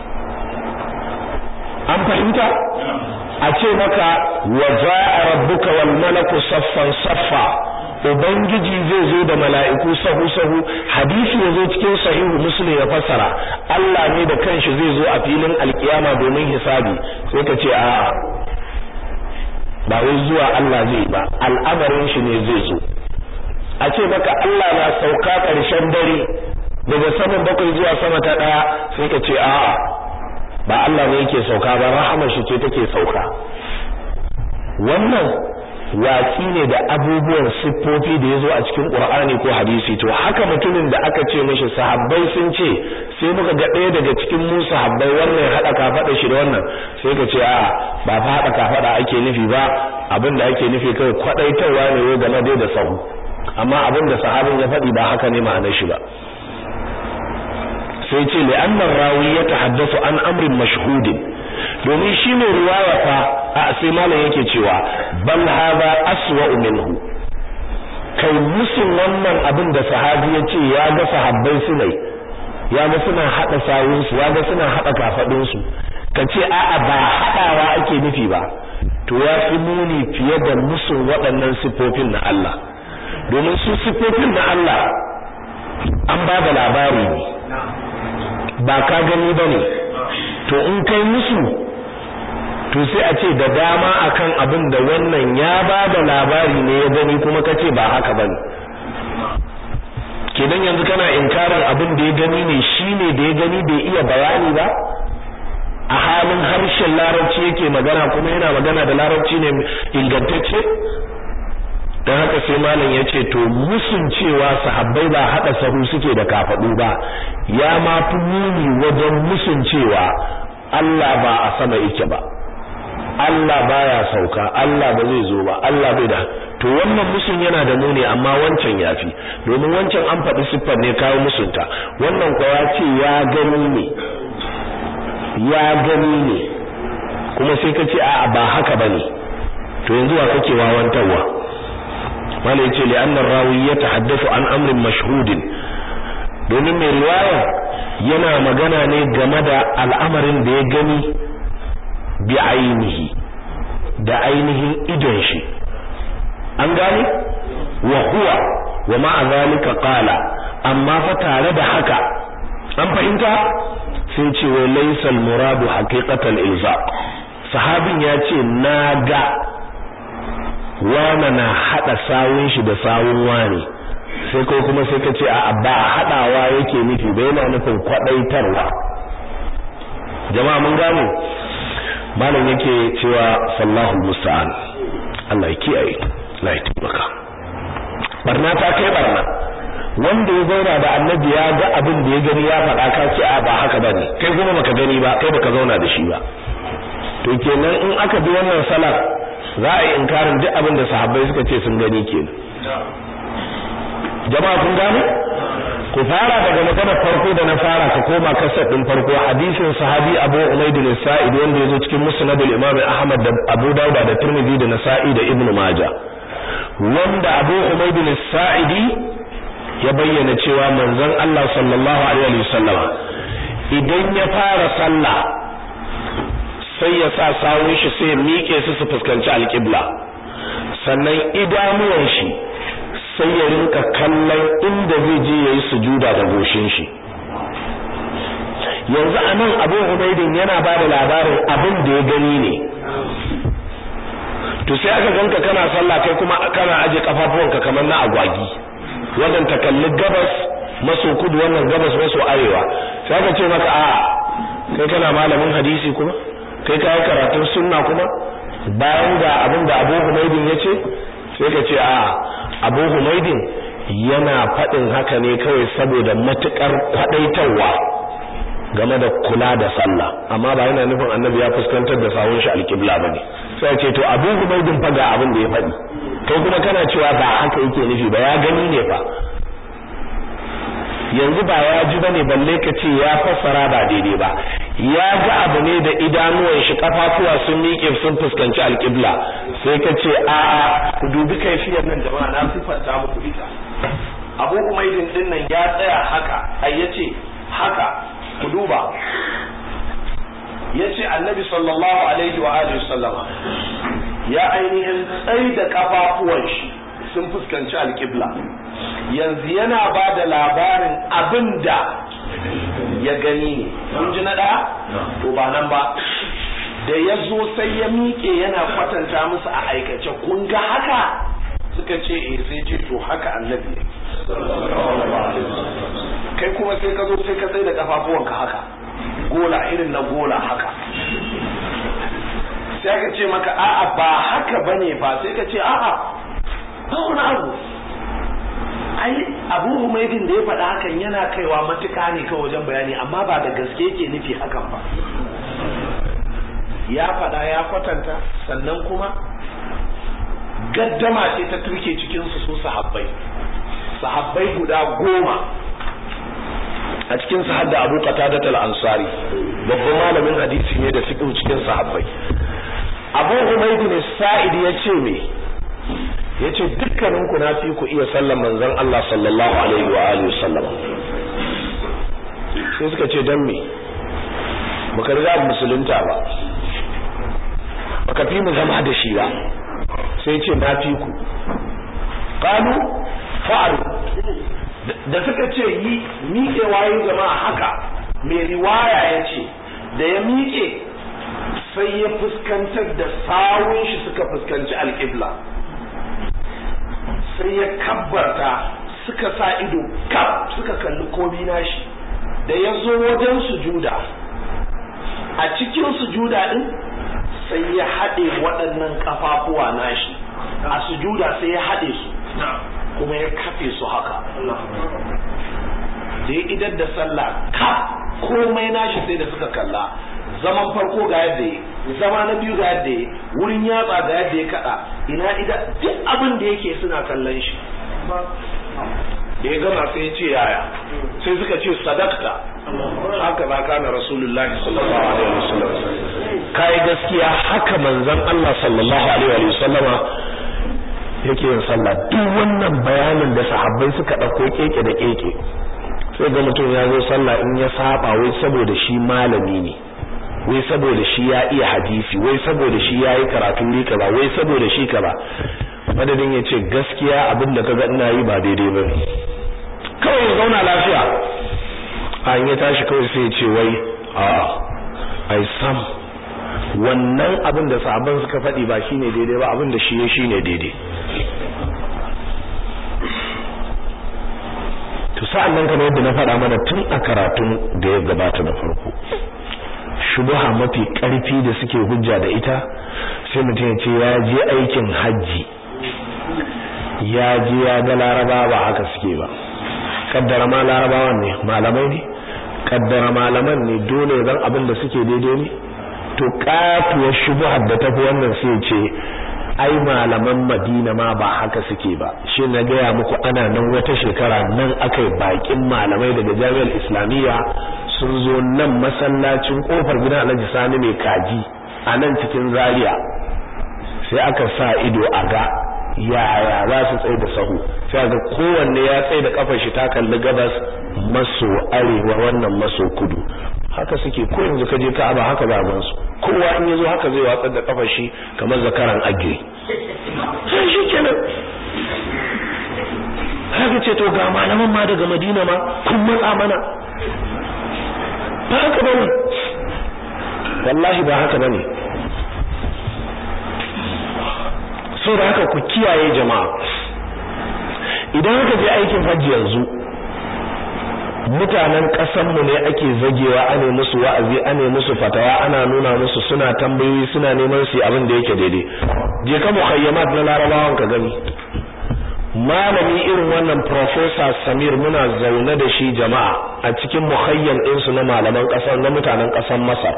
an fahimta a ce maka wa za'a rabbuka wal malaku saffan saffa ubangiji zai zo da mala'iku sahu sahu hadisi yazo cikin sahihu muslim ya fassara Allah ne da kanshi zai zo a filin alkiyama domin hisabi sai ka ce a'a ba wai zuwa Allah zai ba al'amarin shi ne zai zo a ce maka Allah na sauka ƙarshen dare daga saman bakwai zuwa sama ta ɗaya sai ka ce a'a ba Allah ne yake sauka ba rahamar shi ce take sauka wannan watsi ne da abubuwan siffofi da ya zo a cikin ƙur'ani ko hadisi to haka mutumin da aka ce mashi sahabbai sun ce sai muka ga ɗaya daga cikin mu sahabbai wannan ya haɗa kafaɗa shi da wannan sai ka ce a ba fa haɗa kafaɗa ake nufi ba abin da ake nufi kawai kwaɗaitarwa ne wai game dai da sahu amma abin da sahabin ya faɗi ba haka ne ma'anar shi ba sai ce li'annar rawi ya tahaddasu an amrin mashhudin domin shi ne riwaya fa a sai malam yake cewa bal hadha aswa minhu kai musun wannan abin da sahabi ya ce ya ga sahabbai su ne ya ga suna hada sawun su ya ga suna hada kafadun su kace a'a ba hadawa ake nufi ba to ya fi muni fiye da musun waɗannan sifofin na Allah domin su sifofin na Allah an ba da labari ne ba ka gani bane to in kai musu to sai a ce da dama akan abin da wannan ya ba da labari ne ya gani kuma kace ba haka bane kenan yanzu kana inkarin abin da ya gani ne shine da ya gani bai iya bayani ba a halin harshen larabci yake magana kuma yana magana da larabci ne ingantacce don haka sai malam ya ce to musun cewa sahabbai ba haɗa sahu suke da kafaɗu ba ya ma fi muni wajen musun cewa Allah ba a sama yake ba Allah baya sauka Allah ba zai zo ba Allah bai da to wannan musun yana da muni amma wancan yafi domin wancan an faɗi siffar ne kawo musunta wannan kuwa ya ce ya gani ne ya gani ne kuma sai ka ce a'a ba haka bane to yanzu wa kake wawantarwa wala yace li anna rawi yatahaddathu an amrin mashhudin domin mai riwaya yana magana ne game da al'amarin da ya gani bi ainihi da ainihin idon shi an gane wa huwa wa ma'a zalika qala amma fa tare da haka an fahimta sai ce wa laysa al-muradu haqiqatan ilzaq sahabin ya ce na ga wana na hada sawun shi da sawun wani sai ko kuma sai ka ce a ba hadawa yake nufi ba yana nufin kwadaitarwa jama'a mun gane malam yake cewa sallahu musta'an Allah ya kiyaye la ya tabbaka barna ta kai barna wanda ya zauna da annabi ya ga abin da ya gani ya faɗa ka ce a ba haka bane kai kuma baka gani ba kai baka zauna da shi ba to kenan in aka bi wannan salat za a yi inkarin duk abin da sahabbai suka ce sun gani kenan jama'a kun gane ku fara daga magana farko da na fara ka koma kasar din farko hadisin sahabi Abu Umayd al-Sa'id wanda yazo cikin Musnad al-Imam Ahmad da Abu Dawud da Tirmidhi da Nasa'i da Ibn Majah wanda Abu Umayd al-Sa'idi ya bayyana cewa manzon Allah sallallahu alaihi wasallama idan ya fara sallah sai ya sa sawun shi sai ya miƙe su su fuskanci alƙibla sannan idanuwan shi sai ya rinka kallon inda zai je yayi sujuda da goshin shi yanzu anan Abu Ubaidin yana ba da labarin abin da ya gani ne to sai aka ganka kana sallah kai kuma kana aje kafafuwanka kamar na agwagi wannan ta kalli gabas maso kudu wannan gabas maso arewa sai aka ce maka a kai kana malamin hadisi kuma kai kai karatun sunna kuma bayan ga abin da Abu Humaydin yace sai ka ce a Abu Humaydin yana faɗin haka ne kawai saboda matukar kwadaitarwa game da kula da sallah amma ba yana nufin annabi ya fuskantar da sawun shi alƙibla bane sai ce to Abu Humaydin fa ga abin da ya faɗi kai kuma kana cewa ba haka yake nufi ba ya gani ne fa yanzu ba ya ji bane balle ka ce ya fassara ba daidai ba ya ga abu ne da idanuwan shi kafafuwa sun miƙe sun fuskanci alƙibla sai ka ce a a ku dubi kaifiyar nan jama'a na sifanta muku ita Abu Umaydin din nan ya tsaya haka ai yace haka ku duba yace Annabi sallallahu alaihi wa alihi sallama ya ainihin tsayi da kafafuwan shi sun fuskanci alƙibla yanzu yana ba da labarin abin da ya gani ne kun ji na ɗaya to ba nan ba da ya zo sai ya miƙe yana kwatanta musu a aikace kun ga haka suka ce eh sai ce to haka annabi ne kai kuma sai ka zo sai ka tsaye da kafafuwanka haka gola irin na gola haka sai aka ce maka a'a ba haka bane ba sai ka ce a'a ba wani abu ai abu humaidin da ya faɗa hakan yana kaiwa matuka ne kawai wajen bayani amma ba da gaske yake nufi hakan ba ya faɗa ya kwatanta sannan kuma gaddama ce ta turke cikinsu su sahabbai sahabbai guda goma a cikin su hadda Abu Qatada al-Ansari babban malamin hadisi ne da fiqh cikin sahabbai Abu Humayd bin Sa'id yace me yace dukkanin ku na fi ku iya sallan manzon Allah sallallahu alaihi wa alihi wasallam sai suka ce dan me baka riga musulunta ba baka fi mu zama da shi ba sai ce na fi ku qalu fa'alu da suka ce yi miƙewa yi jama'a haka mai riwaya ya ce da ya miƙe sai ya fuskantar da sawun shi suka fuskanci alƙibla sai ya kabbarta suka sa ido kaf suka kalli komi nashi da ya zo wajen sujuda a cikin sujuda din sai ya haɗe waɗannan ƙafafuwa nashi a sujuda sai ya haɗe su kuma ya kafe su haka da ya idar da sallah ka komai nashi sai da suka kalla zaman farko ga yadda ya zama na biyu ga yadda ya wurin yatsa ga yadda ya kada ina ida duk abin da yake suna kallon shi da ya gama sai ya ce yaya sai suka ce sadakta haka ba kana rasulullahi sallallahu alaihi wasallam kai gaskiya haka manzon Allah sallallahu alaihi wasallama yake yin sallah duk wannan bayanin da sahabbai suka dauko keke da keke sai ga mutum ya zo sallah in ya saba wai saboda shi malami ne wai saboda shi ya iya hadisi wai saboda shi ya yi karatu ne kaza wai saboda shi kaza madadin ya ce gaskiya abin da kaga ina yi ba daidai ba ne kawai ya zauna lafiya a ya tashi kawai sai ya ce wai a ai sam wannan abin da sahabban suka faɗi ba shine daidai ba abin da shi ya shine daidai to sa'an nan kamar yadda na faɗa mana tun a karatun da ya gabata na farko shubuha mafi ƙarfi da suke hujja da ita sai mutum ya ce ya je aikin hajji ya je ya ga laraba ba haka suke ba kaddara ma larabawan ne malamai ne kaddara malaman ne dole zan abin da suke daidai ne to katuwar shubuhar da tafi wannan sai ce ai malaman Madina ma ba haka suke ba shi na gaya muku ana nan wata shekara nan aka yi bakin malamai daga jami'ar islamiyya sun zo nan masallacin kofar gidan Alhaji Sani mai kaji a nan cikin Zaria sai aka sa ido a ga yaya za su tsaye da sahu sai ga kowanne ya tsaye da kafar shi ta kalli gabas maso arewa wannan maso kudu haka suke ko yanzu ka je Ka'aba haka ba gan su kowa in yazo haka zai watsar da kafar shi kamar zakaran agiri sai shi kenan haka ce to ga malaman ma daga Madina ma kun matsa mana ba haka bane wallahi ba haka bane so da haka ku kiyaye jama'a idan aka je aikin hajji yanzu mutanen ƙasanmu ne ake zagewa ane musu wa'azi ane musu fatawa ana nuna musu suna tambayoyi suna neman su abin da yake daidai je ka mukhayyamat na larabawan ka gani malami irin wannan professor Samir muna zaune da shi jama'a a cikin mukhayyam din su na malaman ƙasar na mutanen ƙasar Masar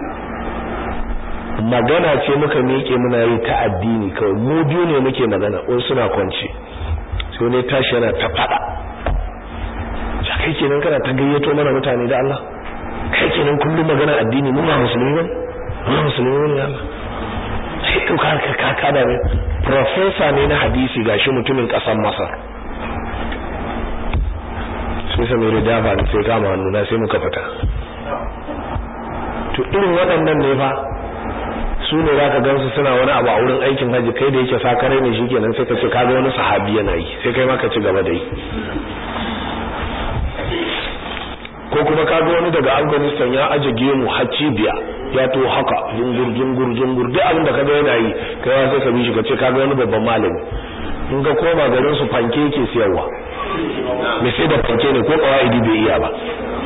magana ce muka miƙe muna yi ta addini kawai mu biyu ne muke magana wani suna kwance sai ne tashi yana ta faɗa kai kenan kana ta gayyato mana mutane da Allah kai kenan kullum magana addini mu ba musulmi ba mu musulmi ne Allah sai to ka ka ka da professor ne na hadisi gashi mutumin kasar Masar sai sai mai da ba sai kama hannu na sai muka fita to irin waɗannan ne fa su ne za ka gansu suna wani abu a wurin aikin haji kai da yake sakare ne shi kenan sai ka ce ka ga wani sahabi yana yi sai kai ma ka ci gaba da yi ko kuma ka ga wani daga Afghanistan ya aje gemu hacci biya ya to haka jungur jungur jungur duk abin da kaga yana yi kai ma sai ka bi shi ka ce ka ga wani babban malami in ka koma garin su fanke yake siyarwa me sai da fanke ne ko kawaidi bai iya ba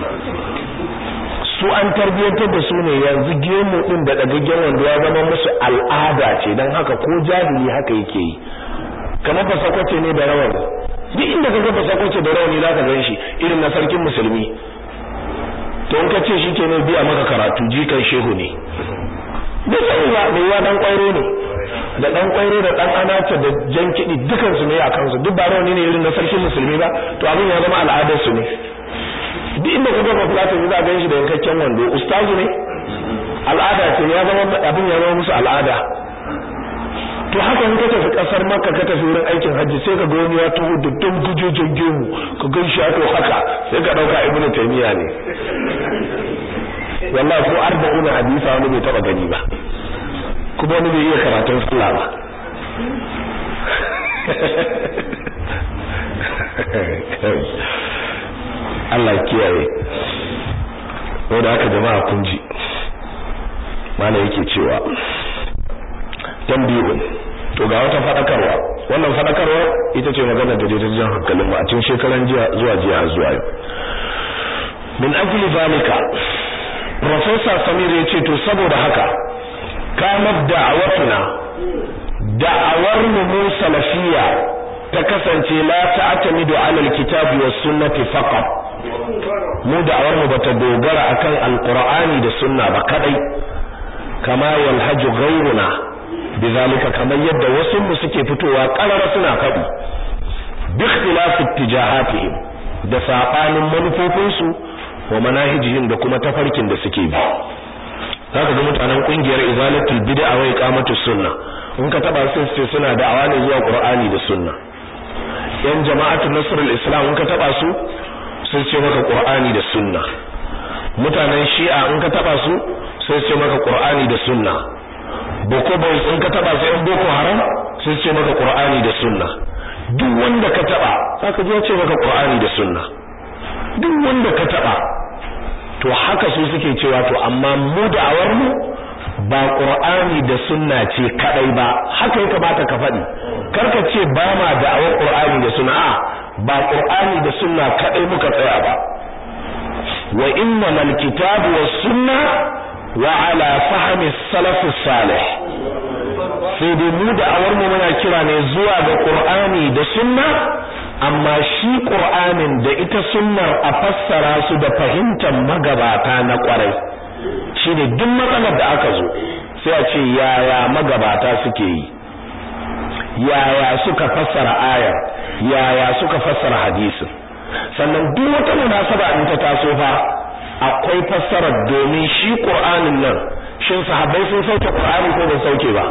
su an tarbiyyantar da su ne yanzu gemu din da dagaggen wanda ya zama musu al'ada ce dan haka ko jahili haka yake yi kamar fasakwace ne da rawani duk inda ka ga fasakwace da rawani zaka gan shi irin na sarkin musulmi to in ka ce shi ke ne biya maka karatu jikan shehu ne bai sani ba mai wa dan kwairo ne da dan kwairo da dan anace da jan kiɗi dukan su ne a kansu duk ba rawani ne irin na sarkin musulmi ba to abin ya zama al'adar su ne duk inda ka ga fulatan za ga shi da yankakken wando ustazu ne al'ada ce ya zama abin ya zama musu al'ada to haka in ka tafi kasar makka ka tafi wurin aikin hajji sai ka ga wani ya taho da dan gujojin gemu ka gan shi to haka sai ka dauka ibnu taymiya ne wallahi ko arba'una hadisa wani bai taba gani ba kuma wani bai iya karatun sallah ba Allah kiyaye wanda haka jama'a kun ji mana yake cewa tambihun to ga wata fadakarwa wannan fadakarwa ita ce magana da daidaitun jan hankalin mu a cikin shekaran jiya zuwa jiya har zuwa yau min ajli zalika professor Samir ya ce to saboda haka kamar da'awatuna da'awar mu salafiyya ta kasance la ta'tamidu 'ala al-kitabi was sunnati faqat mu da'awar mu bata dogara akan alqur'ani da sunna ba kadai kama yalhaju ghayruna bizalika kamar yadda wasu mu suke fitowa karara suna faɗi bi ikhtilaf ittijahatihim da sabanin manufofinsu wa manahijihim da kuma tafarkin da suke bi zaka ga mutanen kungiyar izalatul bid'a wa iqamatus sunna in ka taba su ce suna da'awa ne zuwa qur'ani da sunna yan jama'atul nasrul islam in ka taba su sun ce maka qur'ani da sunna mutanen shi'a in ka taba su sai ce maka qur'ani da sunna boko boys in ka taba su yan boko haram sai ce maka qur'ani da sunna duk wanda ka taba zaka ji ya ce maka qur'ani da sunna duk wanda ka taba to haka su suke cewa to amma mu da'awar mu ba qur'ani da sunna ce kadai ba haka ya kamata ka faɗi karka ce ba ma da'awar qur'ani da sunna a ba qur'ani da sunna kadai muka tsaya ba wa inna al-kitabu was sunna wa ala fahmi salaf salih sai dai mu da'awar mu muna kira ne zuwa ga qur'ani da sunna amma shi qur'anin da ita sunnar a fassara su da fahimtar magabata na kwarai shine duk matsalar da aka zo sai a ce yaya magabata suke yi yaya suka fassara ayar yaya suka fassara hadisin sannan duk wata munasaba in ta taso fa akwai fassarar domin shi qur'anin nan shin sahabbai sun sauke qur'ani ko ba sauke ba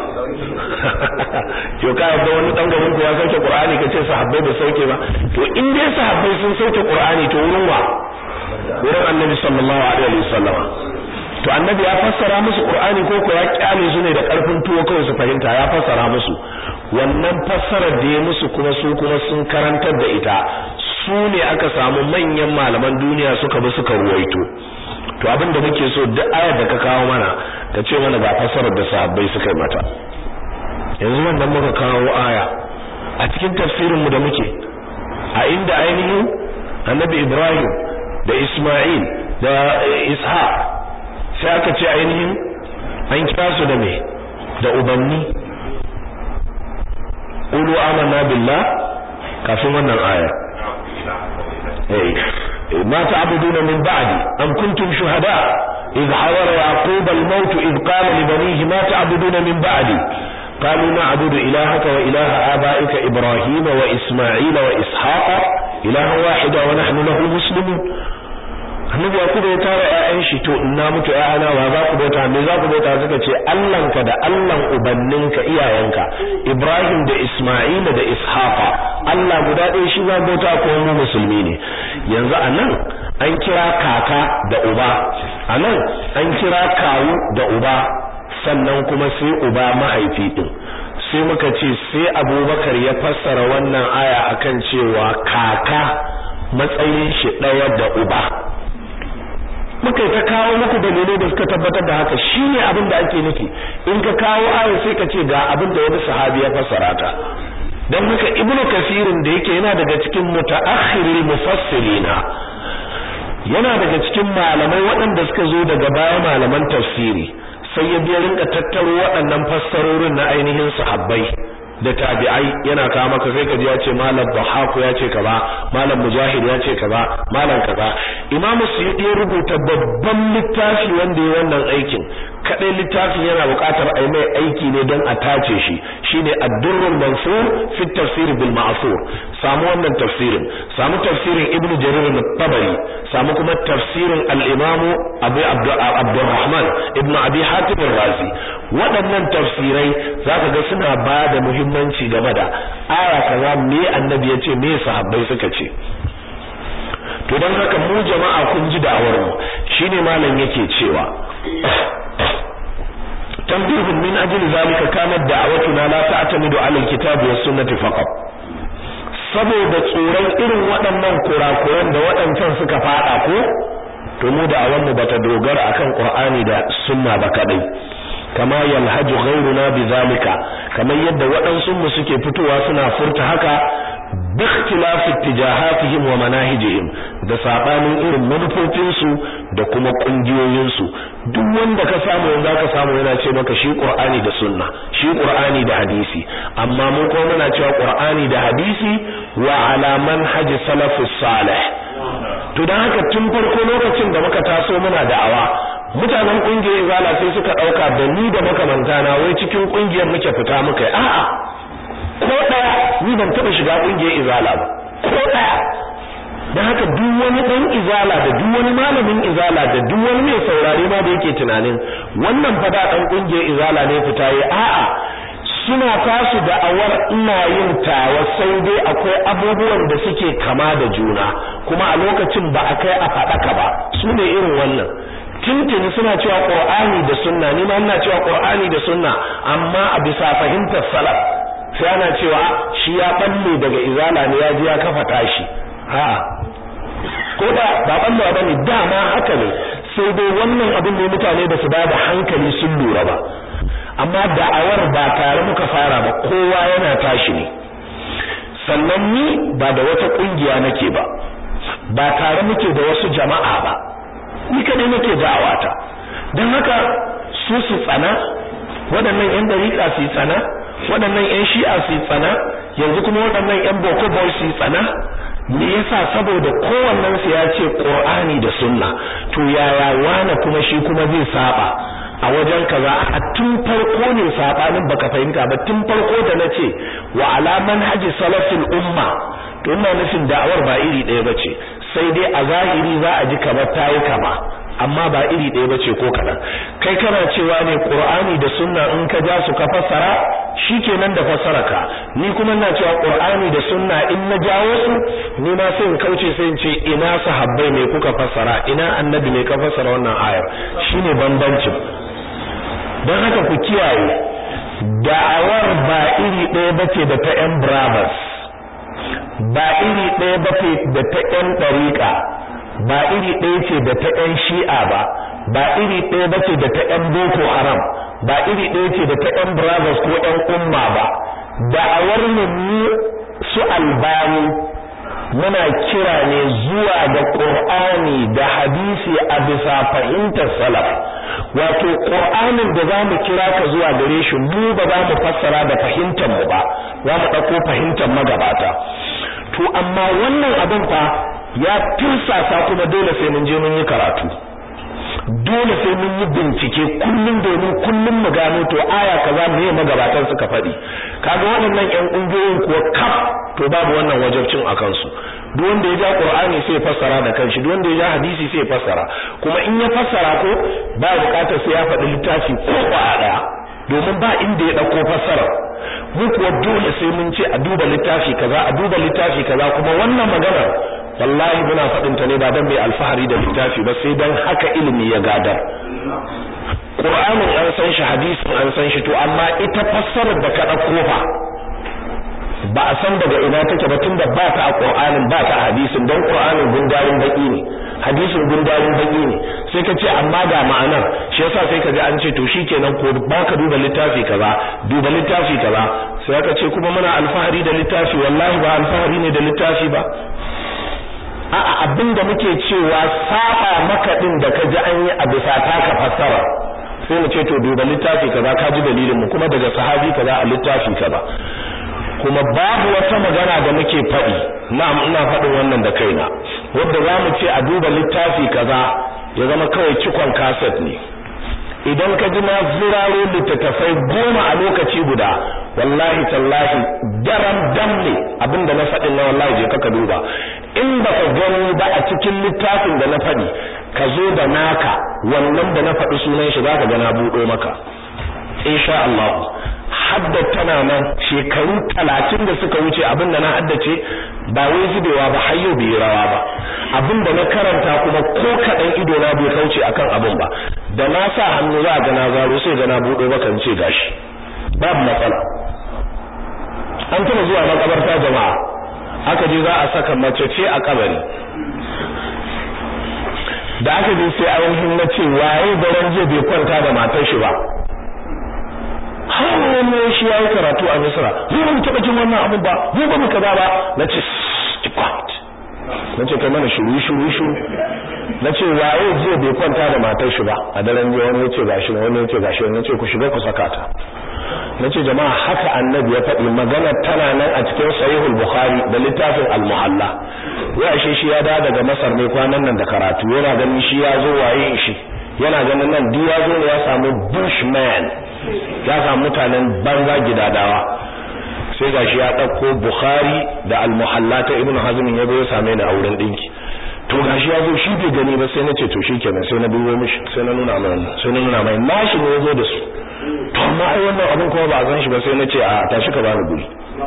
to ka ga wani dan garin ku ya sauke qur'ani kace sahabbai ba sauke ba to in dai sahabbai sun sauke qur'ani to wurin wa wurin annabi sallallahu alaihi wasallam to annabi ya fassara musu qur'ani ko ko ya kyale su ne da karfin tuwo kawai su fahimta ya fassara musu wannan fassarar da ya musu kuma su kuma sun karantar da ita su ne aka samu manyan malaman duniya suka bi suka ruwaito to abin da muke so duk ayar da ka kawo mana ka ce mana ga fassarar da sahabbai suka yi mata yanzu wannan muka kawo aya a cikin tafsirin mu da muke a inda ainihin annabi Ibrahim da Isma'il da Ishaq sai aka ce ainihin an kira su da me da ubanni qulu amanna billah kafin wannan aya eh ما تعبدون من بعدي أم كنتم شهداء إذ حضر يعقوب الموت إذ قال لبنيه ما تعبدون من بعدي قالوا نعبد إلهك وإله آبائك إبراهيم وإسماعيل وإسحاق إلها واحدا ونحن له مسلمون annabi yakubu ya tara ƴaƴan shi to ina mutu ƴaƴana wa za ku bauta me za ku bauta suka ce Allahnka da Allahn ubanninka iyayenka Ibrahim da Isma'ila da Ishaqa Allah guda ɗaya shi za bauta ko mu musulmi ne yanzu anan an kira kaka da uba anan an kira kawu da uba sannan kuma sai uba mahaifi din sai muka ce sai Abubakar ya fassara wannan aya akan cewa kaka matsayin shi ɗaya da uba muka ta kawo muku dalilai da suka tabbatar da haka shine abin da ake nufi in ka kawo aya sai ka ce ga abin da wani sahabi ya fassara ta dan haka ibnu kasirin da yake yana daga cikin mutaakhiril mufassirina yana daga cikin malamai waɗanda suka zo daga baya malaman tafsiri sai ya biya rinka tattaro waɗannan fassarorin na ainihin sahabbai da tabi'ai yana kawo maka sai ka ji ya ce malam Bahaku ya ce kaza malam Mujahid ya ce kaza malam kaza Imam Suyuti ya rubuta babban littafi wanda ya wannan aikin kadai littafin yana buƙatar ai mai aiki ne don a tace shi shine ad-durrul mansur fi tafsir bil ma'thur samu wannan tafsirin samu tafsirin Ibn Jarir al-Tabari samu kuma tafsirin al-Imam Abu Abdurrahman Ibn Abi Hatim al-Razi waɗannan tafsirai zaka ga suna ba da muhimmanci game da aya kaza me annabi ya ce me sahabbai suka ce to don haka mu jama'a kun ji da'awar mu shine malam yake cewa tanbihun min ajli zalika kanat da'awatuna la ta'tamidu 'ala al-kitabi was sunnati faqat saboda tsoron irin waɗannan kurakuran da waɗancan suka fada ko to mu da'awar mu bata dogara akan Qur'ani da sunna ba kadai kama yalhaju ghayruna bizalika kamar yadda waɗansu mu suke fitowa suna furta haka bi ikhtilafi ittijahatihim wa manahijihim da sabanin irin manufofin su da kuma kungiyoyin su duk wanda ka samu yanzu ka samu yana ce maka shi Qur'ani da sunna shi Qur'ani da hadisi amma mu ko muna cewa Qur'ani da hadisi wa ala manhaji salafus salih to dan haka tun farko lokacin da muka taso muna da'awa mutanen kungiyar izala sai suka dauka da ni da makamanta na wai cikin kungiyar muke fita muka a'a ko daya ni ban taba shiga kungiyar izala ba ko daya dan haka duk wani dan izala da duk wani malamin izala da duk wani mai saurare ma da yake tunanin wannan fa da dan kungiyar izala ne fita yi a'a suna tasu da awar ina yin tawa sai dai akwai abubuwan da suke kama da juna kuma a lokacin ba a kai a faɗaka ba su ne irin wannan tintini suna cewa qur'ani da sunna ni ma ina cewa qur'ani da sunna amma a bisa fahimtar salaf sai ana cewa shi ya balle daga izala ne ya ji ya kafa tashi ha ko da ba balle ba ne dama haka ne sai dai wannan abin ne mutane da su ba da hankali sun lura ba amma da'awar ba tare muka fara ba kowa yana tashi ne sannan ni ba da wata kungiya nake ba ba tare muke da wasu jama'a ba ni kadai nake da'awata don haka su su tsana waɗannan yan dariƙa su tsana waɗannan yan shi'a su tsana yanzu kuma waɗannan yan boko boy su tsana me yasa saboda kowannen su ya ce qur'ani da sunna to yaya wane kuma shi kuma zai saba a wajen kaza a tun farko ne sabanin baka fahimta ba tun farko da nace wa ala manhaji salafil umma to ina nufin da'awar ba iri ɗaya bace sai dai a zahiri za a ji kamar tayi kama amma ba iri ɗaya bace ko kaɗan kai kana cewa ne qur'ani da sunna in ka ja su ka fassara shikenan da fassara ka ni kuma ina cewa qur'ani da sunna in na jawo su ni ma sai in kauce sai in ce ina sahabbai ne kuka fassara ina annabi ne ka fassara wannan ayar shine bambancin don haka ku kiyaye da'awar ba iri ɗaya bace da ta ƴan brothers ba iri ɗaya bace da ta ƴan ɗariƙa ba iri ɗaya ce da ta ƴan shi'a ba ba iri ɗaya bace da ta ƴan boko haram ba iri ɗaya ce da ta ƴan brothers ko ƴan umma ba da'awar mu su albani muna kira ne zuwa ga Qur'ani da hadisi a bisa fahimtar salaf wato Qur'anin da zamu kira ka zuwa gare shi mu ba za mu fassara da fahimtar mu ba za mu dauko fahimtar magabata to amma wannan abin fa ya tirsasa kuma dole sai mun je mun yi karatu dole sai mun yi bincike kullum domin kullum mu gano to aya kaza me magabatan suka faɗi kaga waɗannan ƴan ƙungiyoyin kuwa kaf to babu wannan wajibcin a kansu duk wanda ya ja Qur'ani sai ya fassara da kanshi duk wanda ya ja hadisi sai ya fassara kuma in ya fassara ko ba bukatar sai ya faɗi littafi ko kwaya ɗaya domin ba inda ya ɗauko fassara mu kuwa dole sai mun ce a duba littafi kaza a duba littafi kaza kuma wannan maganar wallahi muna faɗin ta ne ba dan mai alfahari da littafi ba sai dan haka ilimi ya gadar Qur'anin an san shi hadisin an san shi to amma ita fassarar da ka ɗauko fa ba a san daga ina take ba tunda ba ta a Qur'anin ba ta a hadisin don Qur'anin gundarin baki ne hadisin gundarin baki ne sai ka ce amma ga ma'anar shi yasa sai ka ji an ce to shikenan ko ba ka duba littafi kaza duba littafi kaza sai aka ce kuma muna alfahari da littafi wallahi ba alfahari ne da littafi ba a'a abinda muke cewa saba maka din da ka ji an yi a bisa taka fassara sai mu ce to duba littafi kaza ka ji dalilin mu kuma daga sahabi kaza a littafi kaza kuma babu wata magana da muke faɗi na'am ina faɗin wannan da kaina wanda za mu ce a duba littafi kaza ya zama kawai cikon kaset ne idan ka ji na zuraro littattafai goma a lokaci guda wallahi tallahi daram dam ne abinda na faɗin na wallahi je ka duba in ba ka gani ba a cikin littafin da na faɗi ka zo da naka wannan da na faɗi sunan shi za ka ga na buɗo maka insha Allah hadda tana nan shekaru talatin da suka wuce abin da na haddace ba wai zubewa ba har yau bai rawa ba abin da na karanta kuma ko kaɗan ido na bai kauce akan abin ba da na sa hannu za ga na zaro sai ga na buɗo maka in ce gashi babu matsala an tuna zuwa makabarta jama'a aka je za a saka mace ce a kabari da aka je sai ainihin na ce waye daren jiya bai kwanta da matar shi ba har wani shi ya yi karatu a misra mu ba mu taɓa jin wannan abin ba mu ba mu kaza ba na ce quiet na ce kai mana shuru shuru shuru na ce waye jiya bai kwanta da matar shi ba a daren jiya wani ya ce gashi wani ya ce gashi wani ya ce ku shiga ku saka ta na ce jama'a haka annabi ya faɗi magana tana nan a cikin sahihul bukhari da littafin al-muhalla ya ashe shi ya da daga masar ne kwanan nan da karatu yana ganin shi ya zo waye shi yana ganin nan duk ya zo ne ya samu bushman ya samu mutanen banza gidadawa sai gashi ya ɗauko bukhari da al-muhalla ta ibnu hazm ya zo ya same ni a wurin dinki to gashi ya zo shi bai gani ba sai na ce to shikenan sai na dubo mishi sai na nuna mai sai na nuna mai nashi ne ya zo da su to amma ai wannan abin kuma ba a san shi ba sai na ce a tashi ka bani guri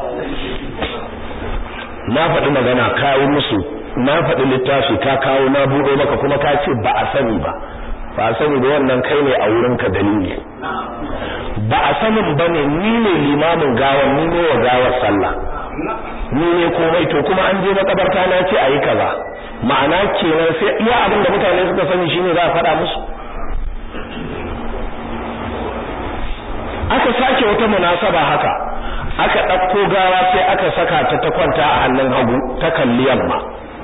na faɗi magana kawo musu na faɗi littafi ka kawo na buɗe maka kuma ka ce ba a sani ba ba a sani ba wannan kai ne a wurin ka dalili ba a sanin ba ne ni ne limamin gawar ni ne wa gawar sallah ni ne komai to kuma an je makabarta na ce a yi kaza ma'ana kenan sai iya abin da mutane suka sani shine za a faɗa musu aka sake wata munasaba haka aka ɗauko gawa sai aka saka ta ta kwanta a hannun hagu ta kalli yamma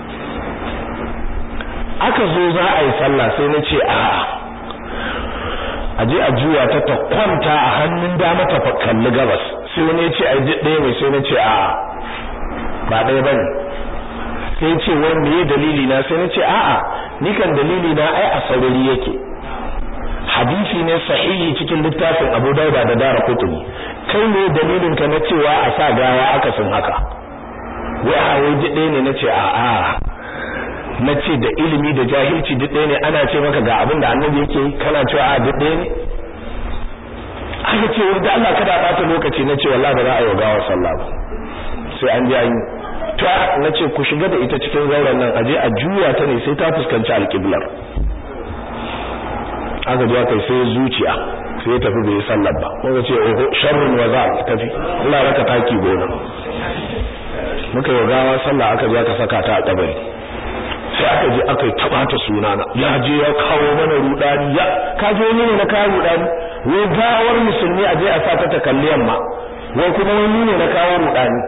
aka zo za a yi sallah sai na ce a'a a je a juya ta ta kwanta a hannun dama ta kalli gabas sai wani ya ce a ji ɗaya mai sai na ce a'a ba ɗaya bane sai ce wani me dalili na sai na ce a'a ni kan dalili na ai a saurari yake hadisi ne sahihi cikin littafin Abu Dauda da Dara Qutni kai ne dalilin ka na cewa a sa gawa aka sun haka wai a wai ɗaya ne nace a a nace da ilimi da jahilci duk ɗaya ne ana ce maka ga abin da annabi yake kana cewa a duk ɗaya ne aka ce wanda Allah kada bata lokaci nace wallahi ba za a yi gawa sallah ba sai an ji an yi to nace ku shiga da ita cikin zauren nan aje a juya ta ne sai ta fuskanci alƙiblar aka ji aka sai zuciya sai tafi bai sallar ba muka ce oho sharrun wa za tafi Allah raka taki gona muka yi gawa sallah aka je aka saka ta a kabari sai aka je aka yi taba ta sunana ya je ya kawo mana rudani ya ka je ne na kawo rudani wai gawar musulmi a je a sa ta ta kalli yamma wai kuma wani ne na kawo rudani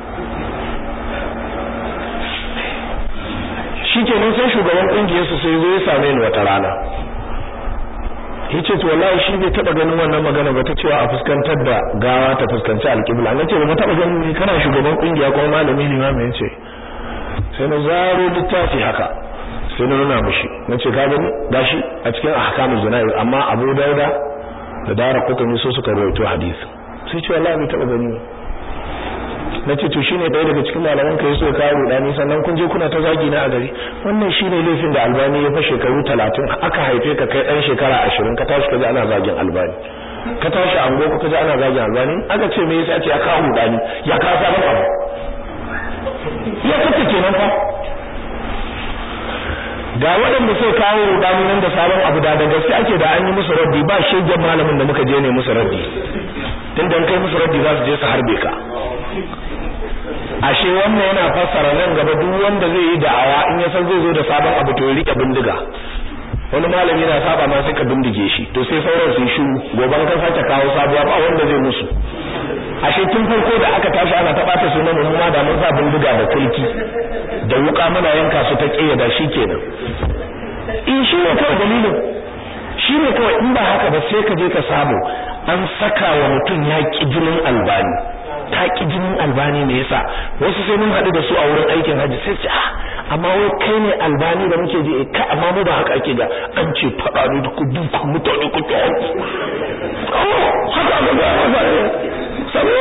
shikenan sai shugaban kungiyar su sai zo ya same ni wata rana yace to wallahi shi bai taba ganin wannan magana ba ta cewa a fuskantar da gawa ta fuskanci alƙibla nace ba taba ganin ne kana shugaban kungiya ko malami ne ma me yace sai na zaro littafi haka sai na nuna mishi nace ka gani gashi a cikin ahkamul jana'iz amma Abu Dauda da Dara Qutni so suka rawaito hadisi sai ce wallahi bai taba gani nace to shine ɗaya daga cikin malaman ka yaso ka rudani sannan kun je kuna ta zagi na a gari wannan shine laifin da Albani ya fa shekaru 30 aka haife ka kai dan shekara 20 ka tashi kaje ana zagin Albani ka tashi ango ka kaje ana zagin Albani aka ce me yasa ce ya kawo rudani ya ka sabon abu ya kace kenan fa ga waɗanda sai kawo rudani nan da sabon abu da da gaske ake da an yi musu raddi ba shegen malamin da muka je ne musu raddi tunda kai musu raddi za su je su harbe ka ashe wannan yana fassara nan gaba duk wanda zai yi da'awa in ya san zai zo da sabon abu to ya rike bindiga wani malami na saba ma sai ka bindige shi to sai sauran su yi shiru goban ka sake kawo sabuwa ba wanda zai musu ashe tun farko da aka tashi ana ta bata sunan mu ma da mun sa bindiga da kulki da wuka muna yanka su ta kiyaye shi kenan in shi ne kawai dalilin shi ne kawai in ba haka ba sai ka je ka samu an saka wa mutum ya ki jinin albani ta ki jinin albani me yasa wasu sai mun haɗu da su a wurin aikin hajji sai ce ah amma wai kai ne albani da muke ji ka amma mu ba haka ake ga an ce faɗa ne da kudin ku mutane ku ta oh haka ga ga haka sabo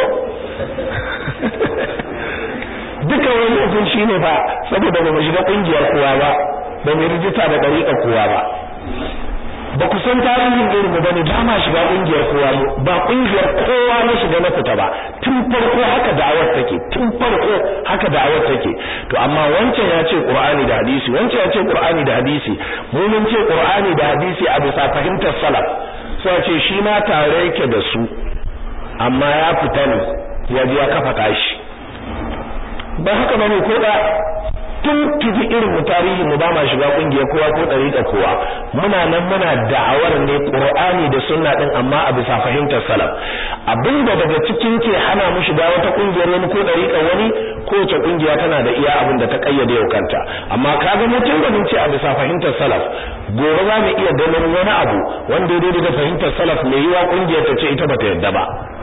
duka wani mutum shine fa saboda ba mu shiga kungiyar kowa ba ba mu rijista da dariƙa kowa ba ba ku san tarihin irin mu bane ba ma shiga kungiyar kowa ba kungiyar kowa na shiga na fita ba tun farko haka da'awar take tun farko haka da'awar take to amma wancan ya ce qur'ani da hadisi wancan ya ce qur'ani da hadisi mu mun ce qur'ani da hadisi a bisa fahimtar salaf sai ce shi ma tare yake da su amma ya fita ne ya ji ya kafa tashi ba haka bane ko da tun tufi irin mu tarihi mu ba ma shiga kungiya kowa ko dariƙa kowa muna nan muna da'awar ne Qur'ani da sunna din amma a bisa fahimtar salaf abinda daga cikin ke hana mu shiga wata kungiyar wani ko dariƙa wani kowace kungiya tana da iya abin da ta kayyade yau kanta amma kaga mutum da ce a bisa fahimtar salaf gobe za mu iya ganin wani abu wanda ya daidai da fahimtar salaf mai yiwa kungiyar ta ce ita bata yadda ba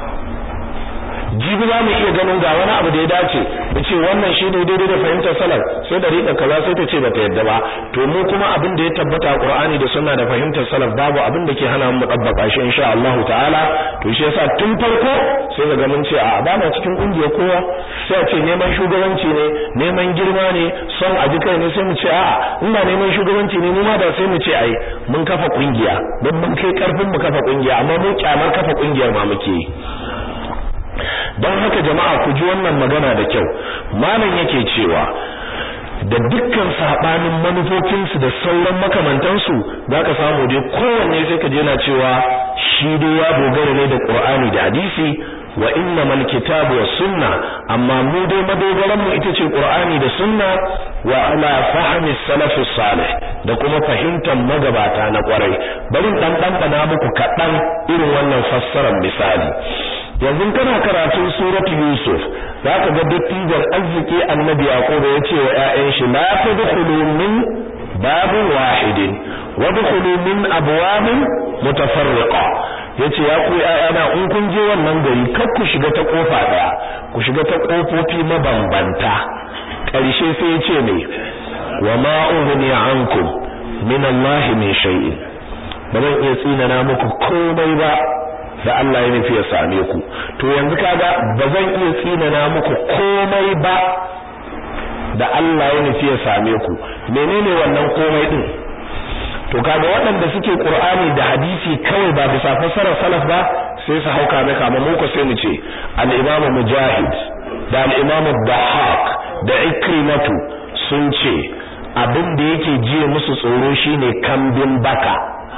jibi za mu iya ganin ga wani abu da ya dace da ce wannan shi ne daidai da fahimtar salaf sai da riƙa kaza sai ta ce bata yadda ba to mu kuma abin da ya tabbata a Qur'ani da sunna da fahimtar salaf babu abin da ke hana mu dabbaka shi insha Allah ta'ala to shi yasa tun farko sai ga mun ce a ba ma cikin kungiyar kowa sai a ce neman shugabanci ne neman girma ne son a ji kai ne sai mu ce a'a in ba neman shugabanci ne mu ma da sai mu ce ai mun kafa kungiya don mun kai karfin mu kafa kungiya amma mu kyamar kafa kungiyar ma muke yi don haka jama'a ku ji wannan magana da kyau malam yake cewa da dukkan sabanin manufofinsu da sauran makamantansu zaka samu dai kowanne sai ka je na cewa shi dai ya dogara ne da Qur'ani da hadisi wa innamal kitabu was sunna amma mu dai madogaran mu ita ce Qur'ani da sunna wa ala fahmi salaf salih da kuma fahimtar magabata na kwarai bari dan dan na muku kadan irin wannan fassarar misali yanzu kana karatun suratul yusuf zaka ga dattijar arziki annabi yaqub ya ce wa ƴaƴan shi la tadkhulu min babin wahidin wadkhulu min abwabin mutafarriqa yace ya ku ƴaƴana in kun je wannan gari kar ku shiga ta kofa daya ku shiga ta kofofi mabambanta ƙarshe sai ya ce ne wa ma ughni ankum min Allah min shay'in ba zan iya tsinana muku komai ba da Allah ya nufi ya same ku to yanzu kaga ba zan iya tsinana muku komai ba da Allah ya nufi ya same ku menene wannan komai din to kaga waɗanda suke Qur'ani da hadisi kawai ba bisa fassarar salaf ba sai su hauka mai kama mu ko sai mu ce al-Imam Mujahid da al-Imam Dahaq da Ikrimatu sun ce abin da yake jiye musu tsoro shine kambin baka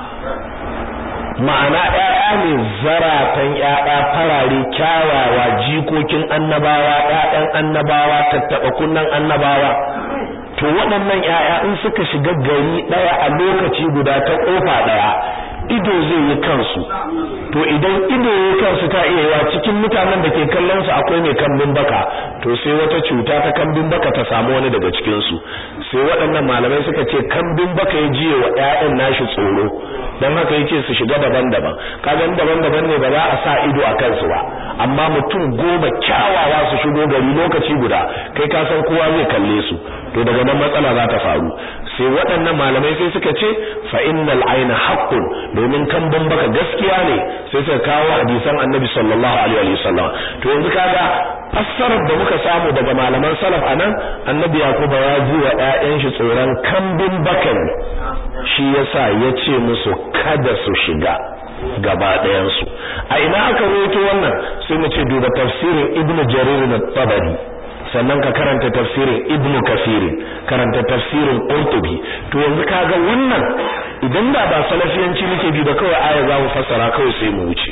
ma'ana ƴaƴa ne zaratan ƴaƴa farare kyawawa jikokin annabawa ƴaƴan annabawa tattaɓa kunnan annabawa to waɗannan ƴaƴa in suka shiga gari ɗaya a lokaci guda ta ƙofa ɗaya ido zai yi kansu to idan ido ya kansu ta iya yawa cikin mutanen da ke kallon su akwai mai kambin baka to sai wata cuta ta kambin baka ta samu wani daga cikin su sai waɗannan malamai suka ce kambin baka ya jiye wa ƴaƴan nashi tsoro dan haka yace su shiga daban-daban kaga daban-daban ne ba za a sa ido a kansu ba amma mutum goma kyawawa su shigo gari lokaci guda kai ka san kowa zai kalle su to daga nan matsala za ta faru sai waɗannan malamai sai suka ce fa innal ayna haqqun domin kan baka gaskiya ne sai suka kawo hadisan annabi sallallahu alaihi wa sallam to yanzu kaga fassarar da muka samu daga malaman salaf anan annabi yakuba ya ji wa ƴaƴan shi tsoron kambin bakan shi yasa ya ce musu kada su shiga gaba ɗayan su a ina aka rawaito wannan sai mu ce duba tafsirin ibnu jarir at-tabari sannan ka karanta tafsirin ibnu kasirin karanta tafsirin qurtubi to yanzu kaga wannan idan da ba salafiyanci muke bi da kawai aya za mu fassara kawai sai mu wuce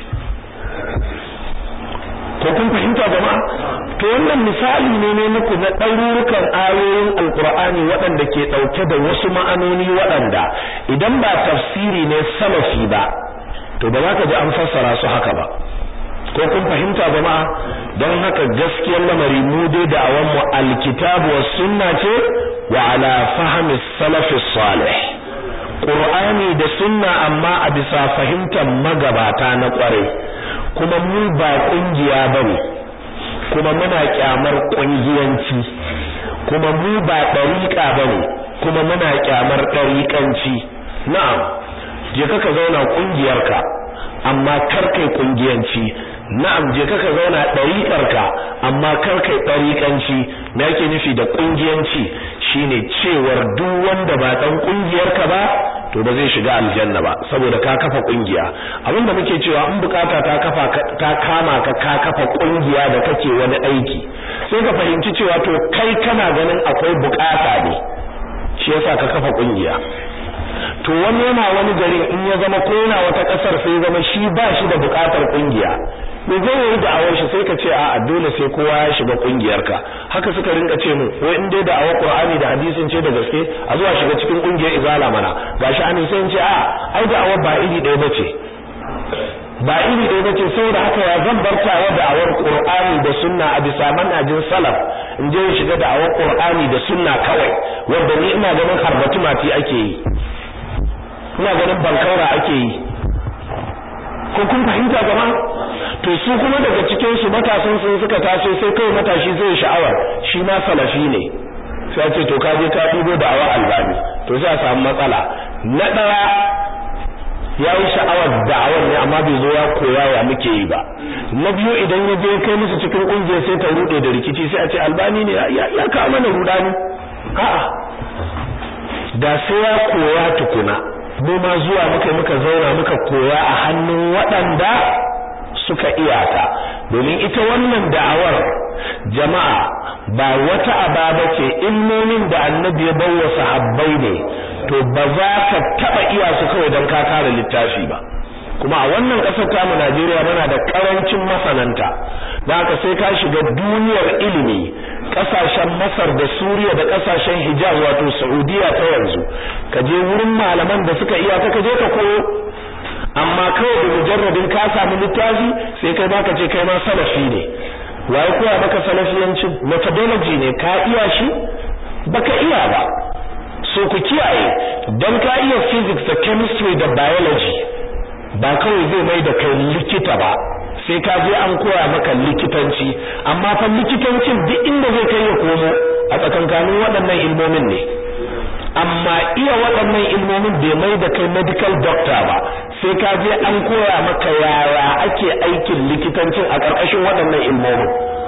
ko kun fahimta jama'a to wannan misali ne ne muku na ɗarurukan ayoyin alkur'ani waɗanda ke ɗauke da wasu ma'anoni waɗanda idan ba tafsiri ne salafi ba to ba za ka ji an fassara su haka ba ko kun fahimta jama'a don haka gaskiyar lamari mu dai da awan mu alkitabu was sunna ce wa ala fahmi salaf salih qur'ani da sunna amma a bisa fahimtar magabata na kwarai kuma mu ba kungiya bane kuma muna kyamar kungiyanci kuma mu ba dariqa bane kuma muna kyamar dariqanci na'am je ka zauna kungiyarka amma kar kai kungiyanci na'am je ka zauna ɗariƙarka amma kar kai ɗariƙanci me yake nufi da ƙungiyanci shine cewar duk wanda ba dan ƙungiyarka ba to ba zai shiga aljanna ba saboda ka kafa ƙungiya abinda muke cewa in bukata ta kafa ta kama ka ka kafa ƙungiya da kake wani aiki sai ka fahimci cewa to kai kana ganin akwai bukata ne shi yasa ka kafa ƙungiya to wani yana wani gari in ya zama ko yana wata kasar sai zama shi ba shi da bukatar kungiya me zai yi da awar shi sai ka ce a'a dole sai kowa ya shiga kungiyarka haka suka rinka ce mu wai in dai da awar Qur'ani da hadisin ce da gaske a zuwa shiga cikin kungiyar izala mana gashi an sai in ce a'a ai da awar ba iri ɗaya bace ba iri ɗaya bace saboda haka ya zan bartawa da awar Qur'ani da sunna a bisa manhajin salaf in je shiga da awar Qur'ani da sunna kawai wanda ni ina ganin harbatu mati ake yi ina ganin bankaura ake yi ko kun fahimta gama to su kuma daga cikin su matasan sun suka taso sai kai matashi zai sha'awar shi ma salafi ne sai ce to ka je ka dubo da awa albani to sai a samu matsala na daya ya yi sha'awar da'awar ne amma bai zo ya koya ya muke yi ba na biyu idan ya je kai musu cikin kungiyar sai ta rude da rikici sai a ce albani ne ya kawo mana rudani a'a da sai ya koya tukuna mu ma zuwa muka muka zauna muka koya a hannun waɗanda suka iyata domin ita wannan da'awar jama'a ba wata ababa ce ilmomin da annabi ya bawa sahabbai ne to ba za ka taba iya su kawai don ka kare littafi ba kuma a wannan ƙasar tamu Najeriya muna da ƙarancin masananta da haka sai ka shiga duniyar ilimi ƙasashen Masar da Suriya da ƙasashen Hijaz wato Saudiya ta yanzu ka je wurin malaman da suka iya ka je ka koyo amma kawai da mujarradin ka samu littafi sai kai ma ka ce kai ma salafi ne waye koya maka salafiyancin methodology ne ka iya shi baka iya ba so ku kiyaye dan ka iya physics da chemistry da biology ba kawai zai mai da kai likita ba sai ka je an koya maka likitanci amma fa likitancin duk inda zai kai ya komo a tsakankanin waɗannan ilmomin ne amma iya waɗannan ilmomin bai mai da kai medical doctor ba sai ka je an koya maka yaya ake aikin likitancin a ƙarƙashin waɗannan ilmomin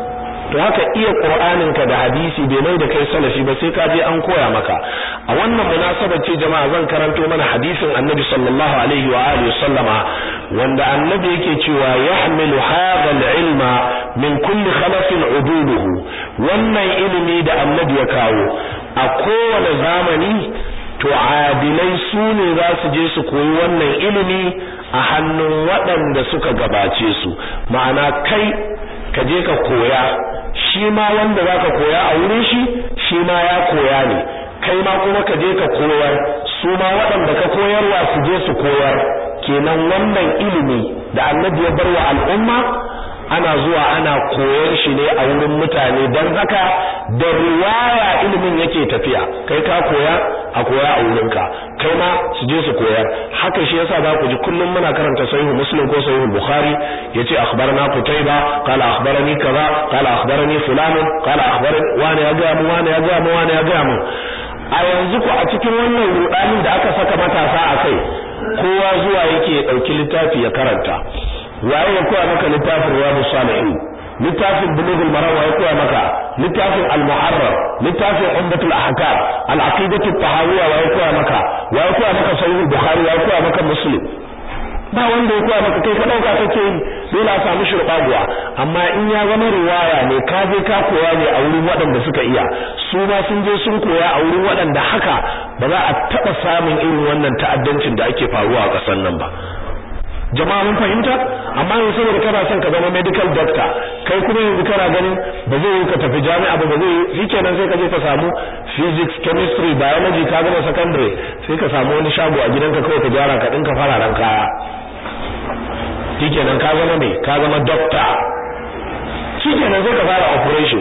to haka iya qur'anin ka da hadisi bai mai da kai salafi ba sai ka je an koya maka a wannan munasabar ce jama'a zan karanto mana hadisin annabi sallallahu alaihi wa alihi sallama wanda annabi yake cewa yahmilu hadha al-ilma min kulli khalafin ududuhu wannan ilimi da annabi ya kawo a kowane zamani to adilai su ne za su je su koyi wannan ilimi a hannun waɗanda suka gabace su ma'ana kai ka je ka koya shi ma wanda za ka koya a wurin shi shi ma ya koya ne kai ma kuma ka je ka koyar su ma waɗanda ka koyarwa su je su koyar kenan wannan ilimi da annabi ya bar wa al'umma ana zuwa ana koyar shi ne a wurin mutane don haka da riwaya ilimin yake tafiya kai ka koya a koya a wurinka kai ma su je su koyar haka shi yasa za ku ji kullum muna karanta sahihu muslim ko sahihu bukhari yace akhbarana qutayba qala akhbarani kaza qala akhbarani fulan qala akhbarani wani ya ga mu wani ya ga mu wani ya ga mu a yanzu ku a cikin wannan rudanin da aka saka matasa a kai kowa zuwa yake ya dauki littafi ya karanta waye ya koya maka littafin riyadus salihin littafin bulughul maram waye koya maka littafin al-muharrar littafin umdatul ahkam al-aqidatu tahawiyya waye koya maka waye koya maka sahih bukhari waye koya maka muslim ba wanda ya koya maka kai ka dauka kake yi dole a samu shurbaguwa amma in ya zama riwaya ne ka je ka koya ne a wurin waɗanda suka iya su ma sun je sun koya a wurin waɗanda haka ba za a taɓa samun irin wannan ta'addancin da ake faruwa a ƙasar nan ba jama'a mun fahimta amma yanzu saboda kana son ka zama medical doctor kai kuma yanzu kana ganin ba zai yi ka tafi jami'a ba ba zai yi shikenan sai ka je ka samu physics chemistry biology ka gama secondary sai ka samu wani shago a gidanka kawai ka gyara ka dinka fararen kaya shikenan ka zama me ka zama doctor shikenan sai ka fara operation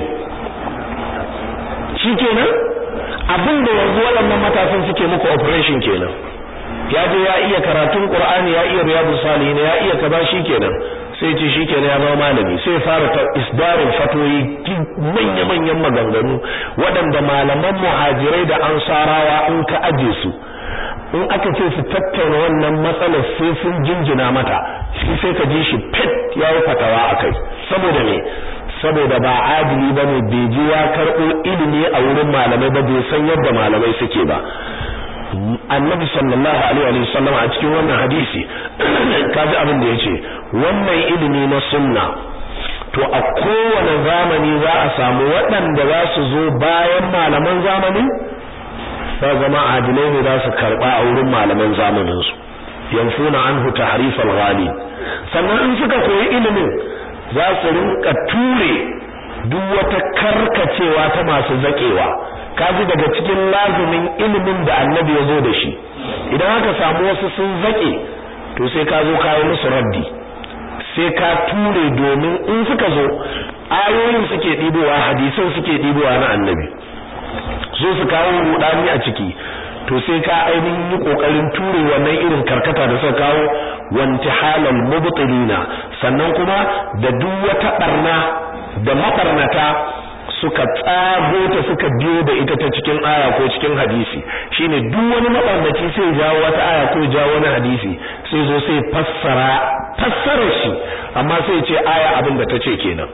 shikenan abin da yanzu waɗannan matasan suke muku operation kenan ya je ya iya karatun Qur'ani ya iya riyadus salihin ya iya kaza shikenan sai ce shikenan ya zama malami sai fara ta isdarin fatoyi manya manyan maganganu waɗanda malaman muhajirai da ansarawa in ka aje su in aka ce su tattauna wannan matsalar sai sun jinjina mata shi sai ka ji shi fit yayi fatawa akai saboda me saboda ba adili bane bai ji ya karɓo ilimi a wurin malamai ba bai san yadda malamai suke ba annabi sallallahu alaihi wa sallam a cikin wannan hadisi kaji abin da yace wannan ilimi na sunna to a kowane zamani za a samu waɗanda za su zo bayan malaman zamani za zama adilai ne za su karɓa a wurin malaman zamanin su yanfuna anhu tahrif al-ghali sannan in suka koyi ilimin za su rinka ture duk wata karkacewa ta masu zakewa kaji daga cikin lazumin ilimin da annabi ya zo da shi idan aka samu wasu sun zake to sai ka zo kayi musu raddi sai ka ture domin in suka zo ayoyin suke ɗibowa hadisan suke ɗibowa na annabi so su kawo rudani a ciki to sai ka ainihin yi kokarin ture wannan irin karkata da suka kawo wantihalal mubtilina sannan kuma da duk wata barna da mabarnata suka tsago ta suka biyo da ita ta cikin aya ko cikin hadisi shine duk wani mabarnaci sai jawo wata aya ko jawo wani hadisi sai zo sai fassara fassara shi amma sai ce aya abin da ta ce kenan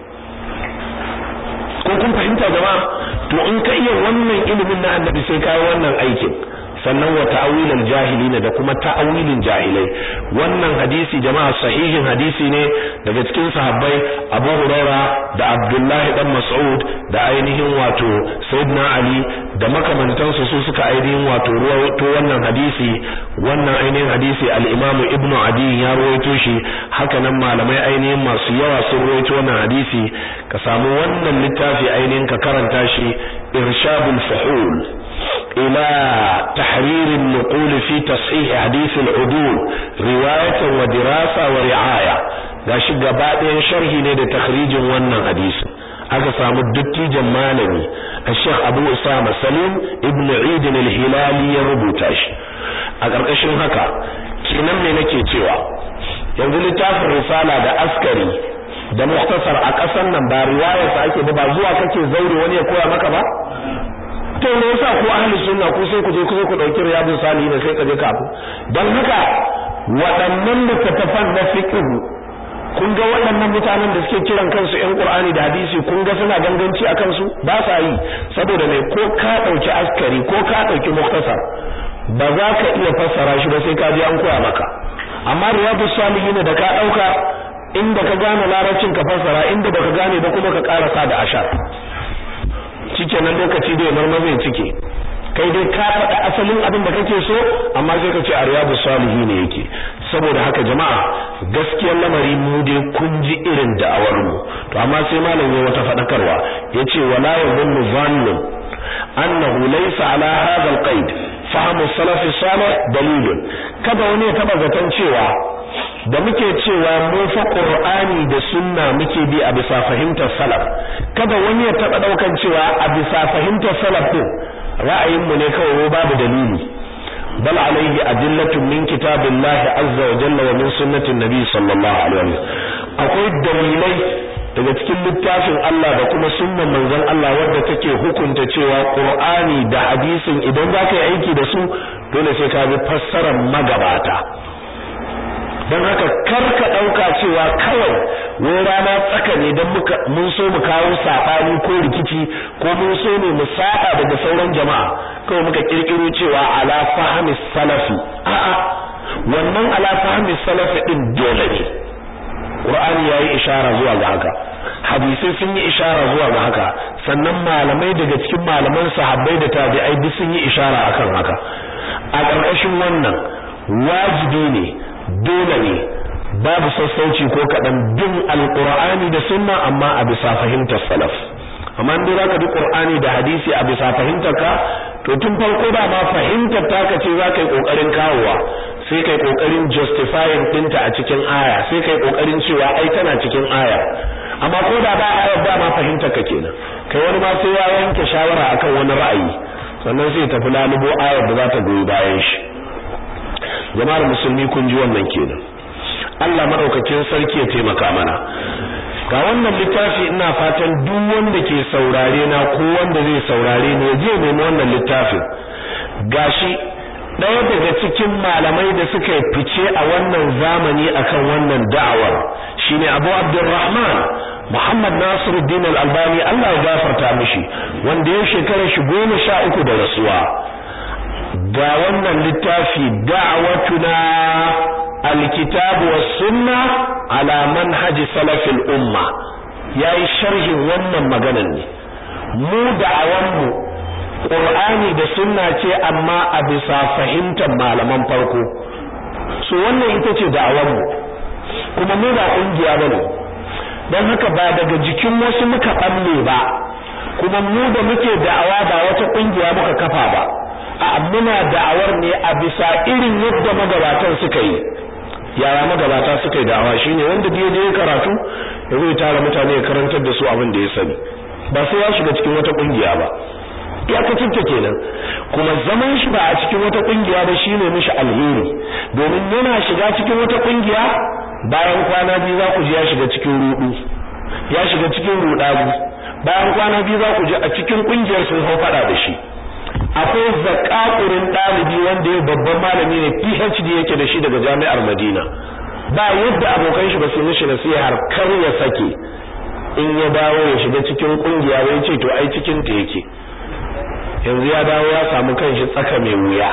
ko kun fahimta jama'a to in ka iya wannan ilimin na annabi sai ka yi wannan aikin sannan wa ta'awilal jahilina da kuma ta'awilin jahilai wannan hadisi jama'a sahihin hadisi ne daga cikin sahabbai Abu Huraira da Abdullah dan Mas'ud da ainihin wato Sayyidina Ali da makamantansu su suka ainihin wato ruwaito wannan hadisi wannan ainihin hadisi al-Imam Ibn Adi ya ruwaito shi haka nan malamai ainihin masu yawa sun ruwaito wannan hadisi ka samu wannan littafi ainihin ka karanta shi irshadul fuhul إلى تحرير النقول في تصحيح حديث العدول رواية ودراسة ورعاية gashi gaba ɗayan sharhi ne da takhrijin wannan hadisi aka samu dattijan malami Sheikh Abu Usama Salim ibn Eid al-Hilali ya rubuta shi a ƙarƙashin haka kenan ne nake cewa yanzu littafin risala da askari da muhtasar a ƙasar nan ba riwayarsa ake ba zuwa kake zaure wani ya koya maka ba to me yasa ko ahli sunna ko sai ku je ku ku dauki riyadus salihin sai ka je kafu dan haka waɗannan littattafan na fiqh kun ga waɗannan mutanen da suke kiran kansu ƴan Qur'ani da hadisi kun ga suna ganganci a kansu ba sa yi saboda mai ko ka dauki askari ko ka dauki muktasar ba za ka iya fassara shi ba sai ka je an koya maka amma riyadus salihin da ka dauka inda ka gane larabcin ka fassara inda baka gane ba kuma ka karasa da ashar nan lokaci da marma zai cike kai dai ka faɗa asalin abin da kake so amma sai ka ce a riyadu salihi ne yake saboda haka jama'a gaskiyar lamari mu dai kun ji irin da'awar mu to amma sai malam ya wata faɗakarwa yace wala yadhunnu zannun annahu laysa ala hadha alqaid fahmu salaf salih dalilun kada wani ya taba zaton cewa da muke cewa mu fa qur'ani da sunna muke bi a bisa fahimtar salaf kada wani ya taba daukan cewa a bisa fahimtar salaf din ra'ayin mu ne kawai babu dalili bal alayhi adillatun min kitabillahi azza wa jalla wa min sunnatin nabi sallallahu alaihi wasallam akwai dalilai daga cikin littafin Allah da kuma sunnan manzon Allah wadda take hukunta cewa qur'ani da hadisin idan zaka yi aiki da su dole sai ka bi fassarar magabata don haka kar ka ɗauka cewa kawai wai rana tsaka ne don mun so mu kawo saɓani ko rikici ko mun so ne mu saɓa daga sauran jama'a kawai muka ƙirƙiro cewa ala fahmi salafi a'a wannan ala fahmi salafi din dole ne Qur'ani yayi ishara zuwa ga haka hadisai sun yi ishara zuwa ga haka sannan malamai daga cikin malaman sahabbai da tabi'ai duk sun yi ishara akan haka a ƙarƙashin wannan wajibi ne dole ne babu sassauci ko kaɗan bin alƙur'ani da sunna amma a bisa fahimtar salaf amma in za ka bi ƙur'ani da hadisi a bisa fahimtar ka to tun farko da ma fahimtar taka ce za ka yi ƙoƙarin kawowa sai kai kokarin justifying dinta a cikin aya sai kai kokarin cewa ai tana cikin aya amma ko da ba aya ba ma fahimta ka kenan kai wani ma sai ya yanke shawara akan wani ra'ayi sannan sai tafi lalubo ayar da za ta goyi bayan shi jama'ar musulmi kun ji wannan kenan Allah madaukakin sarki ya taimaka mana ga wannan littafi ina fatan duk wanda ke saurare na ko wanda zai saurare ne je nemi wannan littafin gashi ɗaya daga cikin malamai da suka yi fice a wannan zamani akan wannan da'awar shine Abu Abdurrahman Muhammad Nasiruddin Al-Albani Allah ya gafarta mishi wanda ya shekara shi goma sha uku da rasuwa ga wannan littafi da'awatuna alkitabu was sunna ala manhaji salafil umma yayi sharhin wannan maganar ne mu da'awanmu Qur'ani da sunna ce amma a bisa fahimtar malaman farko so wannan ita ce da'awanmu kuma mu ba kungiya bane dan haka ba daga jikin wasu muka balle ba kuma mu da muke da'awa ba wata kungiya muka kafa ba a muna da'awar ne a bisa irin yadda magabatan suka yi yara magabata suka yi da'awa shine wanda da je karatu ya zai tara mutane ya karantar da su abin da ya sani ba sai ya shiga cikin wata kungiya ba iyakacin ta kenan kuma zaman shi ba a cikin wata kungiya ba shine mishi alheri domin yana shiga cikin wata kungiya bayan kwana biyu za ku ji ya shiga cikin rudu ya shiga cikin rudabu bayan kwana biyu za ku ji a cikin kungiyar sun hau fada da shi akwai zakakurin dalibi wanda ya babban malami ne PhD yake da shi daga jami'ar Madina ba yadda abokan shi ba su mishi nasihar kar ya sake in ya dawo ya shiga cikin kungiya bai ce to ai cikin ta yake yanzu ya dawo ya samu kanshi tsaka mai wuya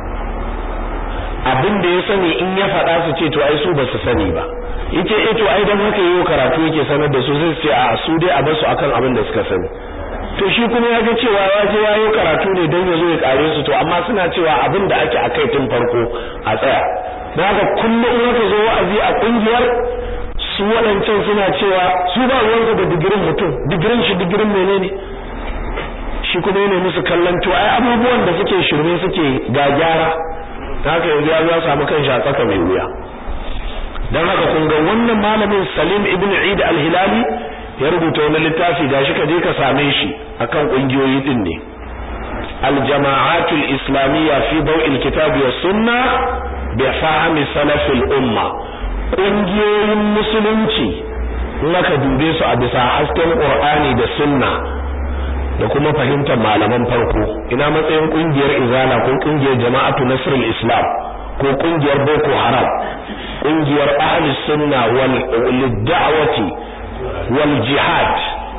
abin da ya sani in ya faɗa su ce to ai su ba su sani ba yace eh to ai dan haka yayi karatu yake sanar da su sai su ce a su dai a bar su akan abin da suka sani to shi kuma ya ga cewa ya je yayi karatu ne dan ya zo ya kare su to amma suna cewa abin da ake akai tun farko a tsaya dan haka kullum in aka zo wa'azi a kungiyar su waɗancan suna cewa su ba ruwansu da digirin mutum digirin shi digirin menene shi kuma yana musu kallon to ai abubuwan da suke shirme suke ga gyara haka yanzu ya ya samu kan a tsaka mai wuya dan haka kun ga wannan malamin Salim ibn Eid al-Hilali ya rubuta wani littafi gashi ka je ka same shi akan kungiyoyi din ne al-jama'atul islamiyya fi daw'il kitabi was sunna bi fahmi salafil umma kungiyoyin musulunci in aka dube su a bisa hasken Qur'ani da sunna da kuma fahimtar malaman farko ina matsayin kungiyar izala ko kungiyar jama'atu nasrul islam ko kungiyar boko haram kungiyar ahli sunna wal da'wati wal jihad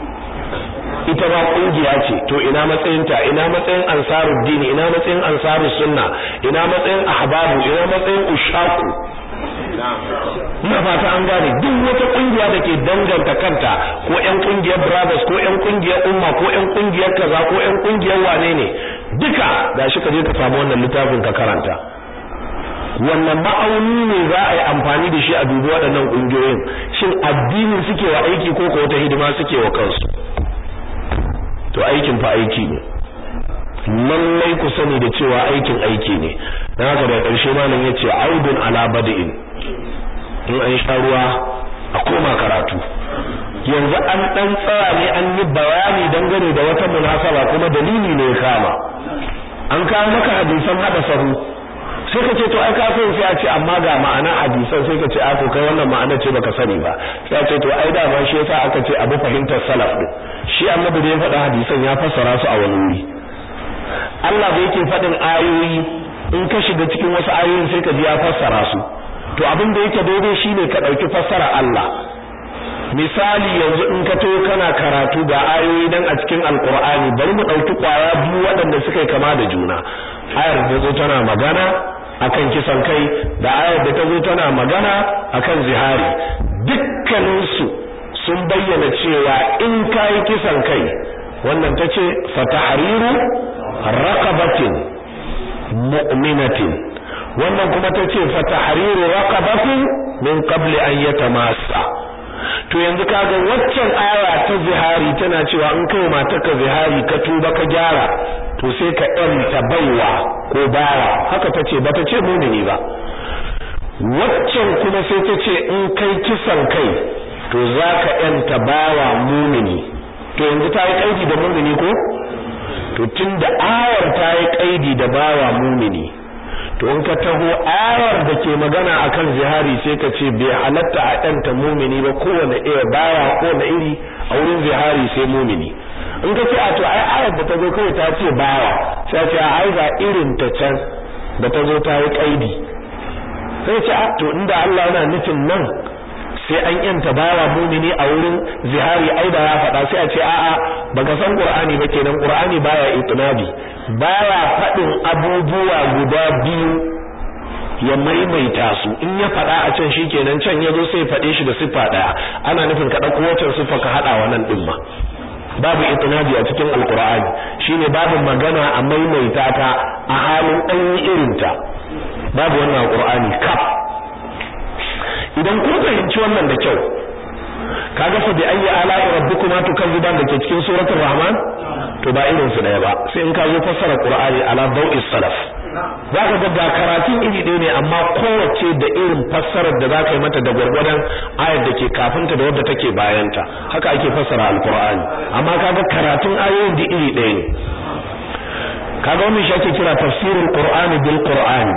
ita ma kungiya ce to ina matsayinta ina matsayin ansaruddin ina matsayin ansarus sunna ina matsayin ahbabu ina matsayin ushaku ina fata an gane duk wata kungiya da ke danganta kanta ko ƴan kungiyar brothers ko ƴan kungiyar umma ko ƴan kungiyar kaza ko ƴan kungiyar wane ne duka gashi ka je ka samu wannan littafin ka karanta wannan ma'auni ne za a yi amfani da shi a dubi waɗannan kungiyoyin shin addinin suke wa aiki ko ko wata hidima suke wa kansu to aikin fa aiki ne lallai ku sani da cewa aikin aiki ne dan haka da ƙarshe malam yace audun ala bada'in in an sha ruwa a koma karatu yanzu an dan tsara ne an yi bayani dangane da wata munasaba kuma dalili ne ya kama an kawo maka hadisan hada sahu sai ka ce to ai ka san sai a ce amma ga ma'ana hadisan sai ka ce a to kai wannan ma'ana ce baka sani ba sai a ce to ai da ma shi yasa aka ce abu fahimtar salaf din shi annabi da ya faɗa hadisan ya fassara su a wani wuri Allah da yake faɗin ayoyi in ka shiga cikin wasu ayoyin sai ka ji ya fassara su to abin da yake daidai shine ka dauki fassara Allah misali yanzu in ka to kana karatu ga ayoyi dan a cikin alqur'ani bari mu dauki kwaya biyu waɗanda suka yi kama da juna ayar da zo tana magana akan kisan kai da ayar da ta zo tana magana akan zihari dukkanin su sun bayyana cewa in kai kisan kai wannan tace fatahriru raqabatin mu'minatin wannan kuma tace fa tahriru raqabatin min qabli an yatamassa to yanzu kaga waccan aya ta zihari tana cewa in kai matarka zihari ka tuba ka gyara to sai ka yanta baiwa ko bawa haka tace bata ce mumini ba waccan kuma sai ta ce in kai kisan kai to zaka yanta bawa mumini to yanzu ta yi kaidi da mumini ko to tunda ayar ta yi kaidi da bawa mumini to in ka taho ayar da ke magana akan zihari sai ka ce bai halatta a ɗanta mumini ba kowane iya bawa kowane iri a wurin zihari sai mumini in ka ce a to ai ayar da ta zo kawai ta ce bawa sai ce a ai ga irin ta can da ta zo ta yi kaidi sai ce a to inda Allah yana nufin nan sai an yanta bawa mumini a wurin zihari ai da ya faɗa sai a ce a'a baka san Qur'ani ba kenan Qur'ani baya itinabi baya faɗin abubuwa guda biyu ya maimaita su in ya faɗa a can shikenan can yazo sai faɗe shi da siffa daya ana nufin ka dauko wacce siffa ka hada wannan din ma babu itinabi a cikin alqur'ani shine babu magana a maimaita ta a halin an yi irinta babu wannan alqur'ani kaf idan kun fahimci wannan da kyau kaga fa bi ayyi ala'i rabbikuma tukazziban da ke cikin suratul rahman to ba irin su daya ba sai in ka zo fassara qur'ani ala dawi salaf zaka ga ga karatun iri ɗaya ne amma kowace da irin fassarar da zaka yi mata da gwargwadon ayar da ke kafinta da wadda take bayanta haka ake fassara alqur'ani amma kaga karatun ayoyin da iri ɗaya ne kaga wannan shi ake kira tafsirul qur'ani bil qur'ani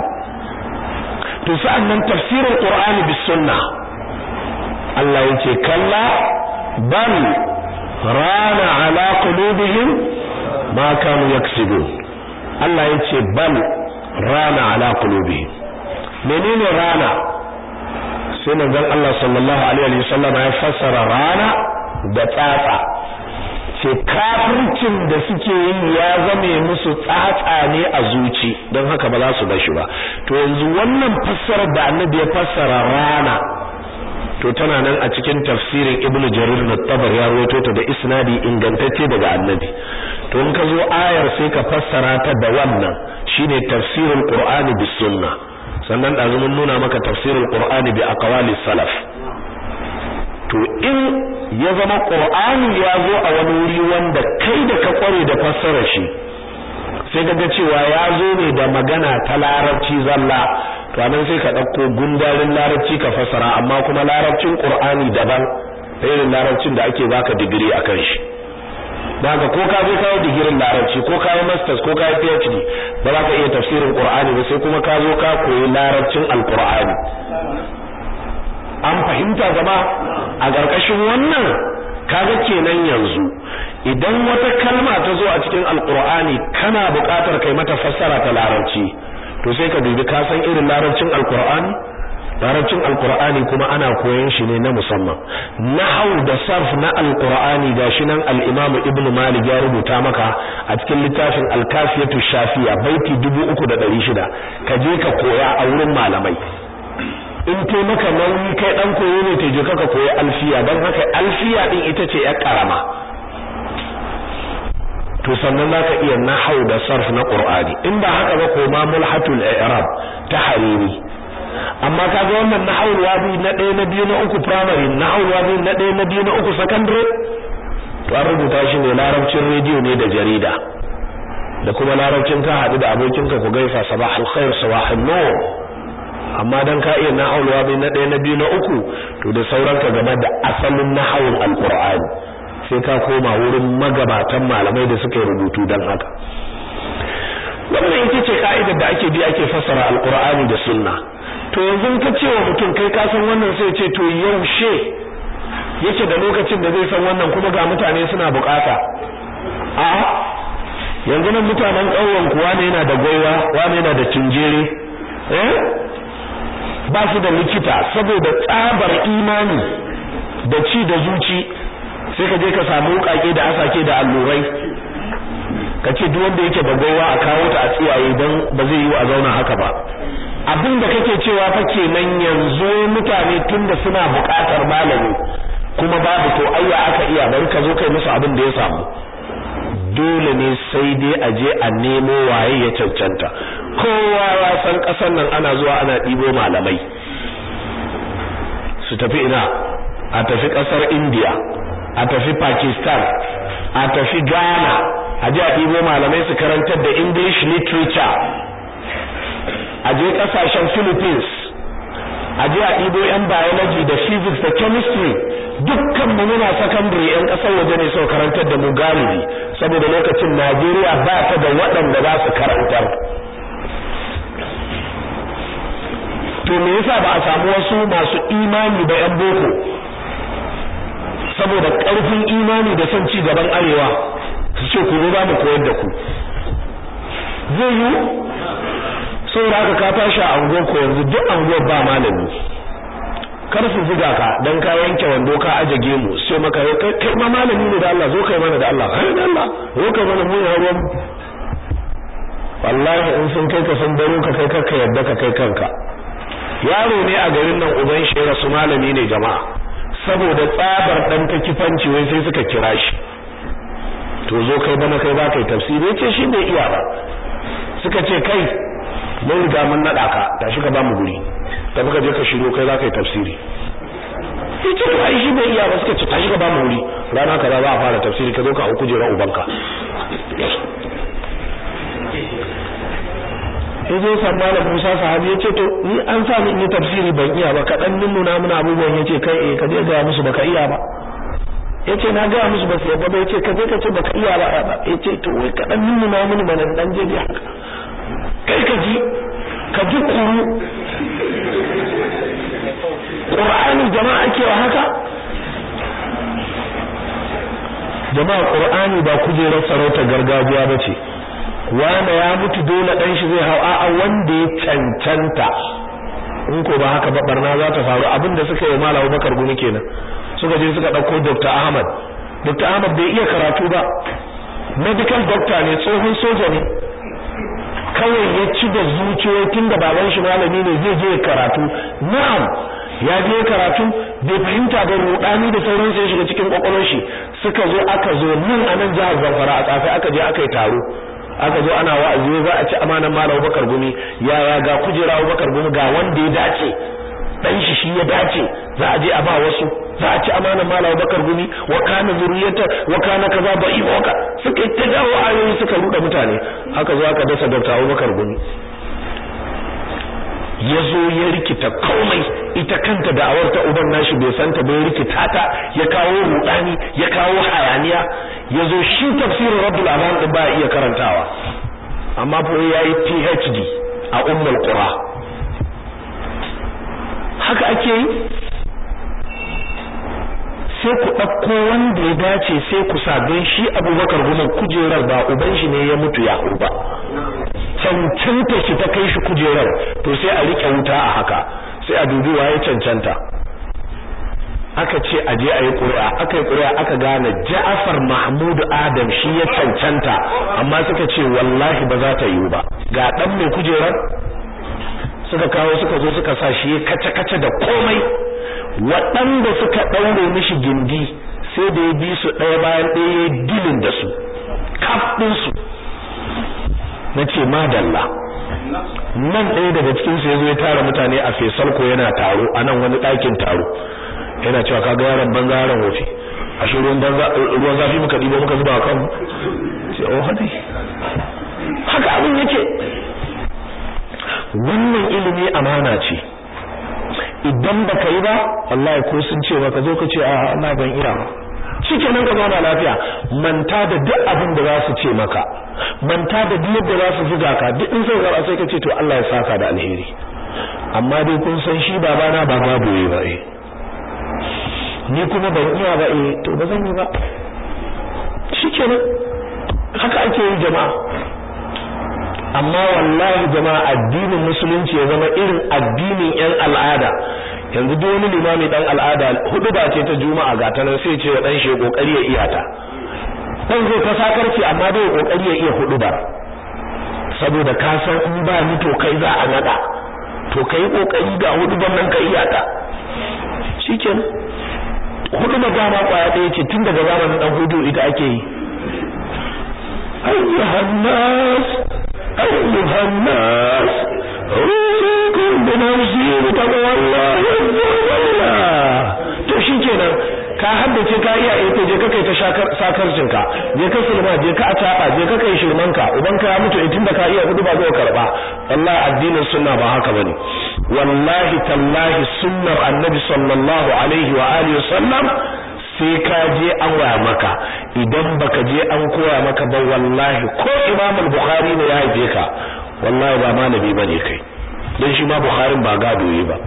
to sa'annan tafsirul qur'ani bis sunnah Allah yace kalla bal rana ala qulubihim ma kanu yaksibun Allah yace bal rana ala qulubihim menene rana sai manzon Allah sallallahu alaihi wasallam ya fassara rana da tsatsa ce kafircin da suke yi ya zame musu tsatsa ne a zuci don haka ba za su bar shi ba to yanzu wannan fassarar da annabi ya fassara rana to tana nan a cikin tafsirin ibn jarir na tabar ya rawaito ta da isnadi ingantacce daga annabi to in ka zo ayar sai ka fassara ta da wannan shine tafsirul qur'ani bis sunna sannan da mun nuna maka tafsirul qur'ani bi aqwali salaf to in ya zama qur'ani ya zo a wani wuri wanda kai da ka kware da fassara shi sai ga cewa ya zo ne da magana ta larabci zalla to anan sai ka dauko gundarin larabci ka fassara amma kuma larabcin qur'ani daban irin larabcin da ake baka digiri akan shi daga ko ka je kawo digirin larabci ko kawo masters ko kawo phd ba za ka iya tafsirin qur'ani ba sai kuma ka zo ka koyi larabcin alqur'ani an fahimta gaba a ƙarƙashin wannan kaga kenan yanzu idan wata kalma ta zo a cikin alqur'ani kana buƙatar kai mata fassara ta larabci to sai ka dubi ka san irin larabcin alqur'ani larabcin alqur'ani kuma ana koyon shi ne na musamman nahwu da sarf na alqur'ani gashi nan al-imam ibn malik ya rubuta maka a cikin littafin al-kafiyatu shafiya baiti 3600 ka je ka koya a wurin malamai in tai maka nauyi kai dan koyo ne tai je ka koyi alfiya dan haka alfiya din ita ce ya karama to sannan zaka iya nahwu da sarf na qur'ani in ba haka ba ko ma mulhatul i'rab ta hariri amma kaga wannan nahwu wabi na ɗaya na biyu na uku primary nahwu wabi na ɗaya na biyu na uku secondary to an rubuta shi ne larabcin rediyo ne da jarida da kuma larabcin ka haɗu da abokinka ku gaisa sabahul khair sabahul nur amma dan ka iya nahwu wabi na ɗaya na biyu na uku to da sauranka game da asalin nahwun alqur'ani sai ka koma wurin magabatan malamai da suka rubutu dan haka wannan ita ce ka'idar da ake bi ake fassara alqur'ani da sunna to yanzu ka ce wa mutum kai ka san wannan sai ce to yaushe yake da lokacin da zai san wannan kuma ga mutane suna bukata a yanzu nan mutanen ƙauyen kuwa ne yana da gwaiwa wane yana da tunjere eh ba su da likita saboda tsabar imani da ci da zuci sai ka je ka samu wukake da asake da allurai ka ce duk wanda yake da gwaiwa a kawo ta a tsiyaye don ba zai yi a zauna haka ba abin da kake cewa fa kenan yanzu mutane tunda suna buƙatar malami kuma babu to ayya aka iya bari ka zo kai musu abin da ya samu dole ne sai dai a je a nemo waye ya cancanta kowa ya san ƙasar nan ana zuwa ana ɗibo malamai su tafi ina a tafi ƙasar India a tafi Pakistan a tafi Ghana a je a ɗibo malamai su karantar da English literature a je kasashen Philippines a je a ɗibo yan biology da physics da chemistry dukkan mu muna secondary yan ƙasar waje ne sau karantar da mu galibi saboda lokacin Najeriya ba ta da waɗanda za su karantar to me yasa ba a samu wasu masu imani ba yan boko saboda ƙarfin imani da son ci gaban arewa su ce ku zo za mu koyar da ku zai yi saboda haka ka tashi a anguwar ko yanzu duk anguwar ba malami kar su zuga ka dan ka yanke wando ka aje gemu sai maka kai kai ma malami ne da Allah zo kai mana da Allah ai da Allah zo kai mana mu ya ruwan wallahi in sun kai ka san baro ka kai ka yadda ka kai kanka yaro ne a garin nan uban shi rasu malami ne jama'a saboda tsabar dan ta kifanci wai sai suka kira shi to zo kai bana kai ba kai tafsiri yace shi bai iya ba suka ce kai mun riga mun nada ka tashi ka ba mu guri da muka je ka shiro kai za ka yi tafsiri yace to ai shi bai iya ba suka ce tashi ka ba mu guri rana kaza za a fara tafsiri ka zo ka auku jera ubanka yaje san malam Musa sahabi yace to ni an sa ni in yi tafsiri ban iya ba kadan nuna mana abubuwan yace kai eh ka je ga musu baka iya ba yace na ga musu ba sai ba yace ka je ka ce baka iya ba yace to wai kadan nuna mana bana dan je haka kai ka ji ka ji kuru Qur'ani jama'a ake wa haka jama'a Qur'ani ba kujerar sarauta gargajiya bace wanda ya mutu dole dan shi zai hau a'a wanda ya cancanta in ko ba haka ba barna za ta faru abinda suka yi Malam Abubakar gumi kenan suka je suka dauko Dr. Ahmad Dr. Ahmad bai iya karatu ba medical doctor ne tsohon soja ne kawai ya ci da zuciyoyi tunda baban shi malami ne zai je karatu na'am ya je karatu bai fahimta ba rudani da sauransu ya shiga cikin kwakwalwar shi suka zo aka zo nan a nan jihar Zamfara a tsafi aka je aka yi taro aka zo ana wa'azi za a ci amanan Malam Bakar Gumi yaya ga kujera Bakar Gumi ga wanda ya dace dan shi shi ya dace za a je a ba wasu za a ci amanan Malam Bakar Gumi wa kana zuriyata wa kana kaza ba iboka suka ta jawo ayoyi suka ruda mutane haka zo aka dasa Dr. Abubakar Gumi ya zo ya rikita komai ita kanta da'awar ta uban nashi bai santa bai rikita ta ya kawo rudani ya kawo hayaniya ya zo shi tafsirin rabbul alam din ba iya karantawa amma fa yayi PhD a ummul qura haka ake yi sai ku ɗauko wanda ya dace sai ku sa don shi abubakar goma kujerar ba uban shi ne ya mutu ya ba cancanta shi ta kai shi kujerar to sai a rike wuta a haka sai a dubi waye cancanta aka ce a je a yi ƙuri'a aka yi ƙuri'a aka gane Ja'far Mahmud Adam shi ya cancanta amma suka ce wallahi ba za ta yiwu ba ga dan mai kujerar suka kawo suka zo suka sa shi kace kace da komai waɗanda suka ɗaure mishi gindi sai da ya bi su ɗaya bayan ɗaya dilin da su kaf ɗinsu na ce madalla nan ɗaya daga cikin su yazo ya tara mutane a fesal ko yana taro a nan wani ɗakin taro yana cewa kaga yaron banza yaron wofi a shi ruwan banza ruwan zafi muka ɗibo muka zuba kan ce oh hadi haka abin yake wannan ilimi amana ce idan baka yi ba wallahi ko sun ce maka zo ka ce a Allah ban iya ba shikenan ka zauna lafiya manta da duk abin da za su ce maka manta da duk yadda za su zuga ka duk in sai zara sai ka ce to Allah ya saka da alheri amma dai kun san shi babana ba babu yi ba eh ni kuma ban iya ba eh to ba zan yi ba shikenan haka ake yi jama'a amma wallahi jama'a addinin musulunci ya zama irin addinin yan al'ada yanzu duk wani limami dan al'ada hudu ba ce ta juma'a ga ta nan sai ce wa dan shi kokari ya iya ta dan zai ta sakarci amma dai kokari ya iya hudu ba saboda ka san in ba ni to kai za a nada to kai kokari ga hudu ban nan ka iya ta shikenan hudu ba dama kwaya ɗaya ce tun daga zamanin dan hudu ita ake yi ayyuhan nas أيها الناس أوصيكم بنفسي بتقوى الله عز to shikenan ka haddace ka iya ita je ka kai ta sakarcin ka je ka sulma je ka ataba je ka kai shirman ka uban ka ya mutu itin da ka iya hudu ba zai karba wallahi addinin sunna ba haka bane wallahi tallahi sunnar annabi sallallahu alaihi wa alihi wasallam sai ka je an waya maka idan baka je an koya maka ba wallahi ko Imam al-Bukhari ne ya haife ka wallahi ba malami bane kai dan shi ma Bukharin ba gado yi ba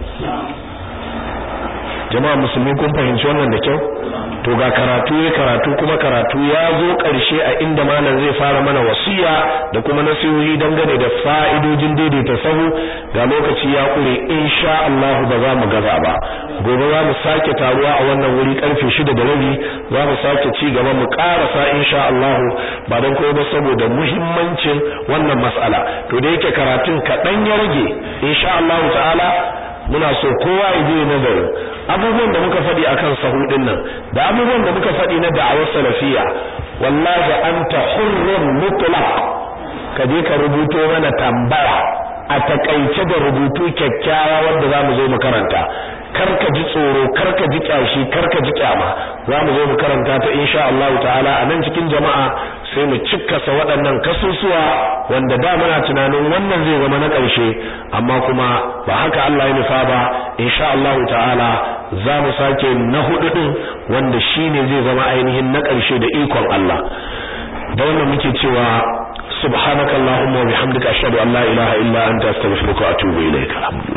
jama'a musulmi kun fahimci wannan da kyau to ga karatu ya karatu kuma karatu ya zo ƙarshe a inda malam zai fara mana wasiya da kuma nasihohi dangane da fa'idojin daidaita sahu ga lokaci ya kure insha Allah ba za mu gaza ba gobe za mu sake taruwa a wannan wuri karfe 6 da rabi za mu sake ci gaba mu karasa insha Allah ba dan koyo ba saboda muhimmancin wannan mas'ala to da yake karatun kaɗan ya rage insha Allah ta'ala muna so kowa ya je nazarin abubuwan da muka faɗi akan sahudin nan da abubuwan da muka faɗi na da'awar salafiya wallahi anta hurrun mutlaq ka je ka rubuto mana tambaya a takaice da rubutu kyakkyawa wanda zamu zo mu karanta karka ji tsoro karka ji kyashi karka ji kyama zamu zo mu karanta ta insha Allah ta'ala a nan cikin jama'a sai mu cikkasa waɗannan kasusuwa wanda da muna tunanin wannan zai zama na ƙarshe amma kuma ba haka Allah ya nufa ba insha Allah ta'ala za mu sake na hudu din wanda shine zai zama ainihin na ƙarshe da ikon Allah da wannan muke cewa subhanakallahumma wa bihamdika ashhadu an la ilaha illa anta astaghfiruka wa atubu ilaik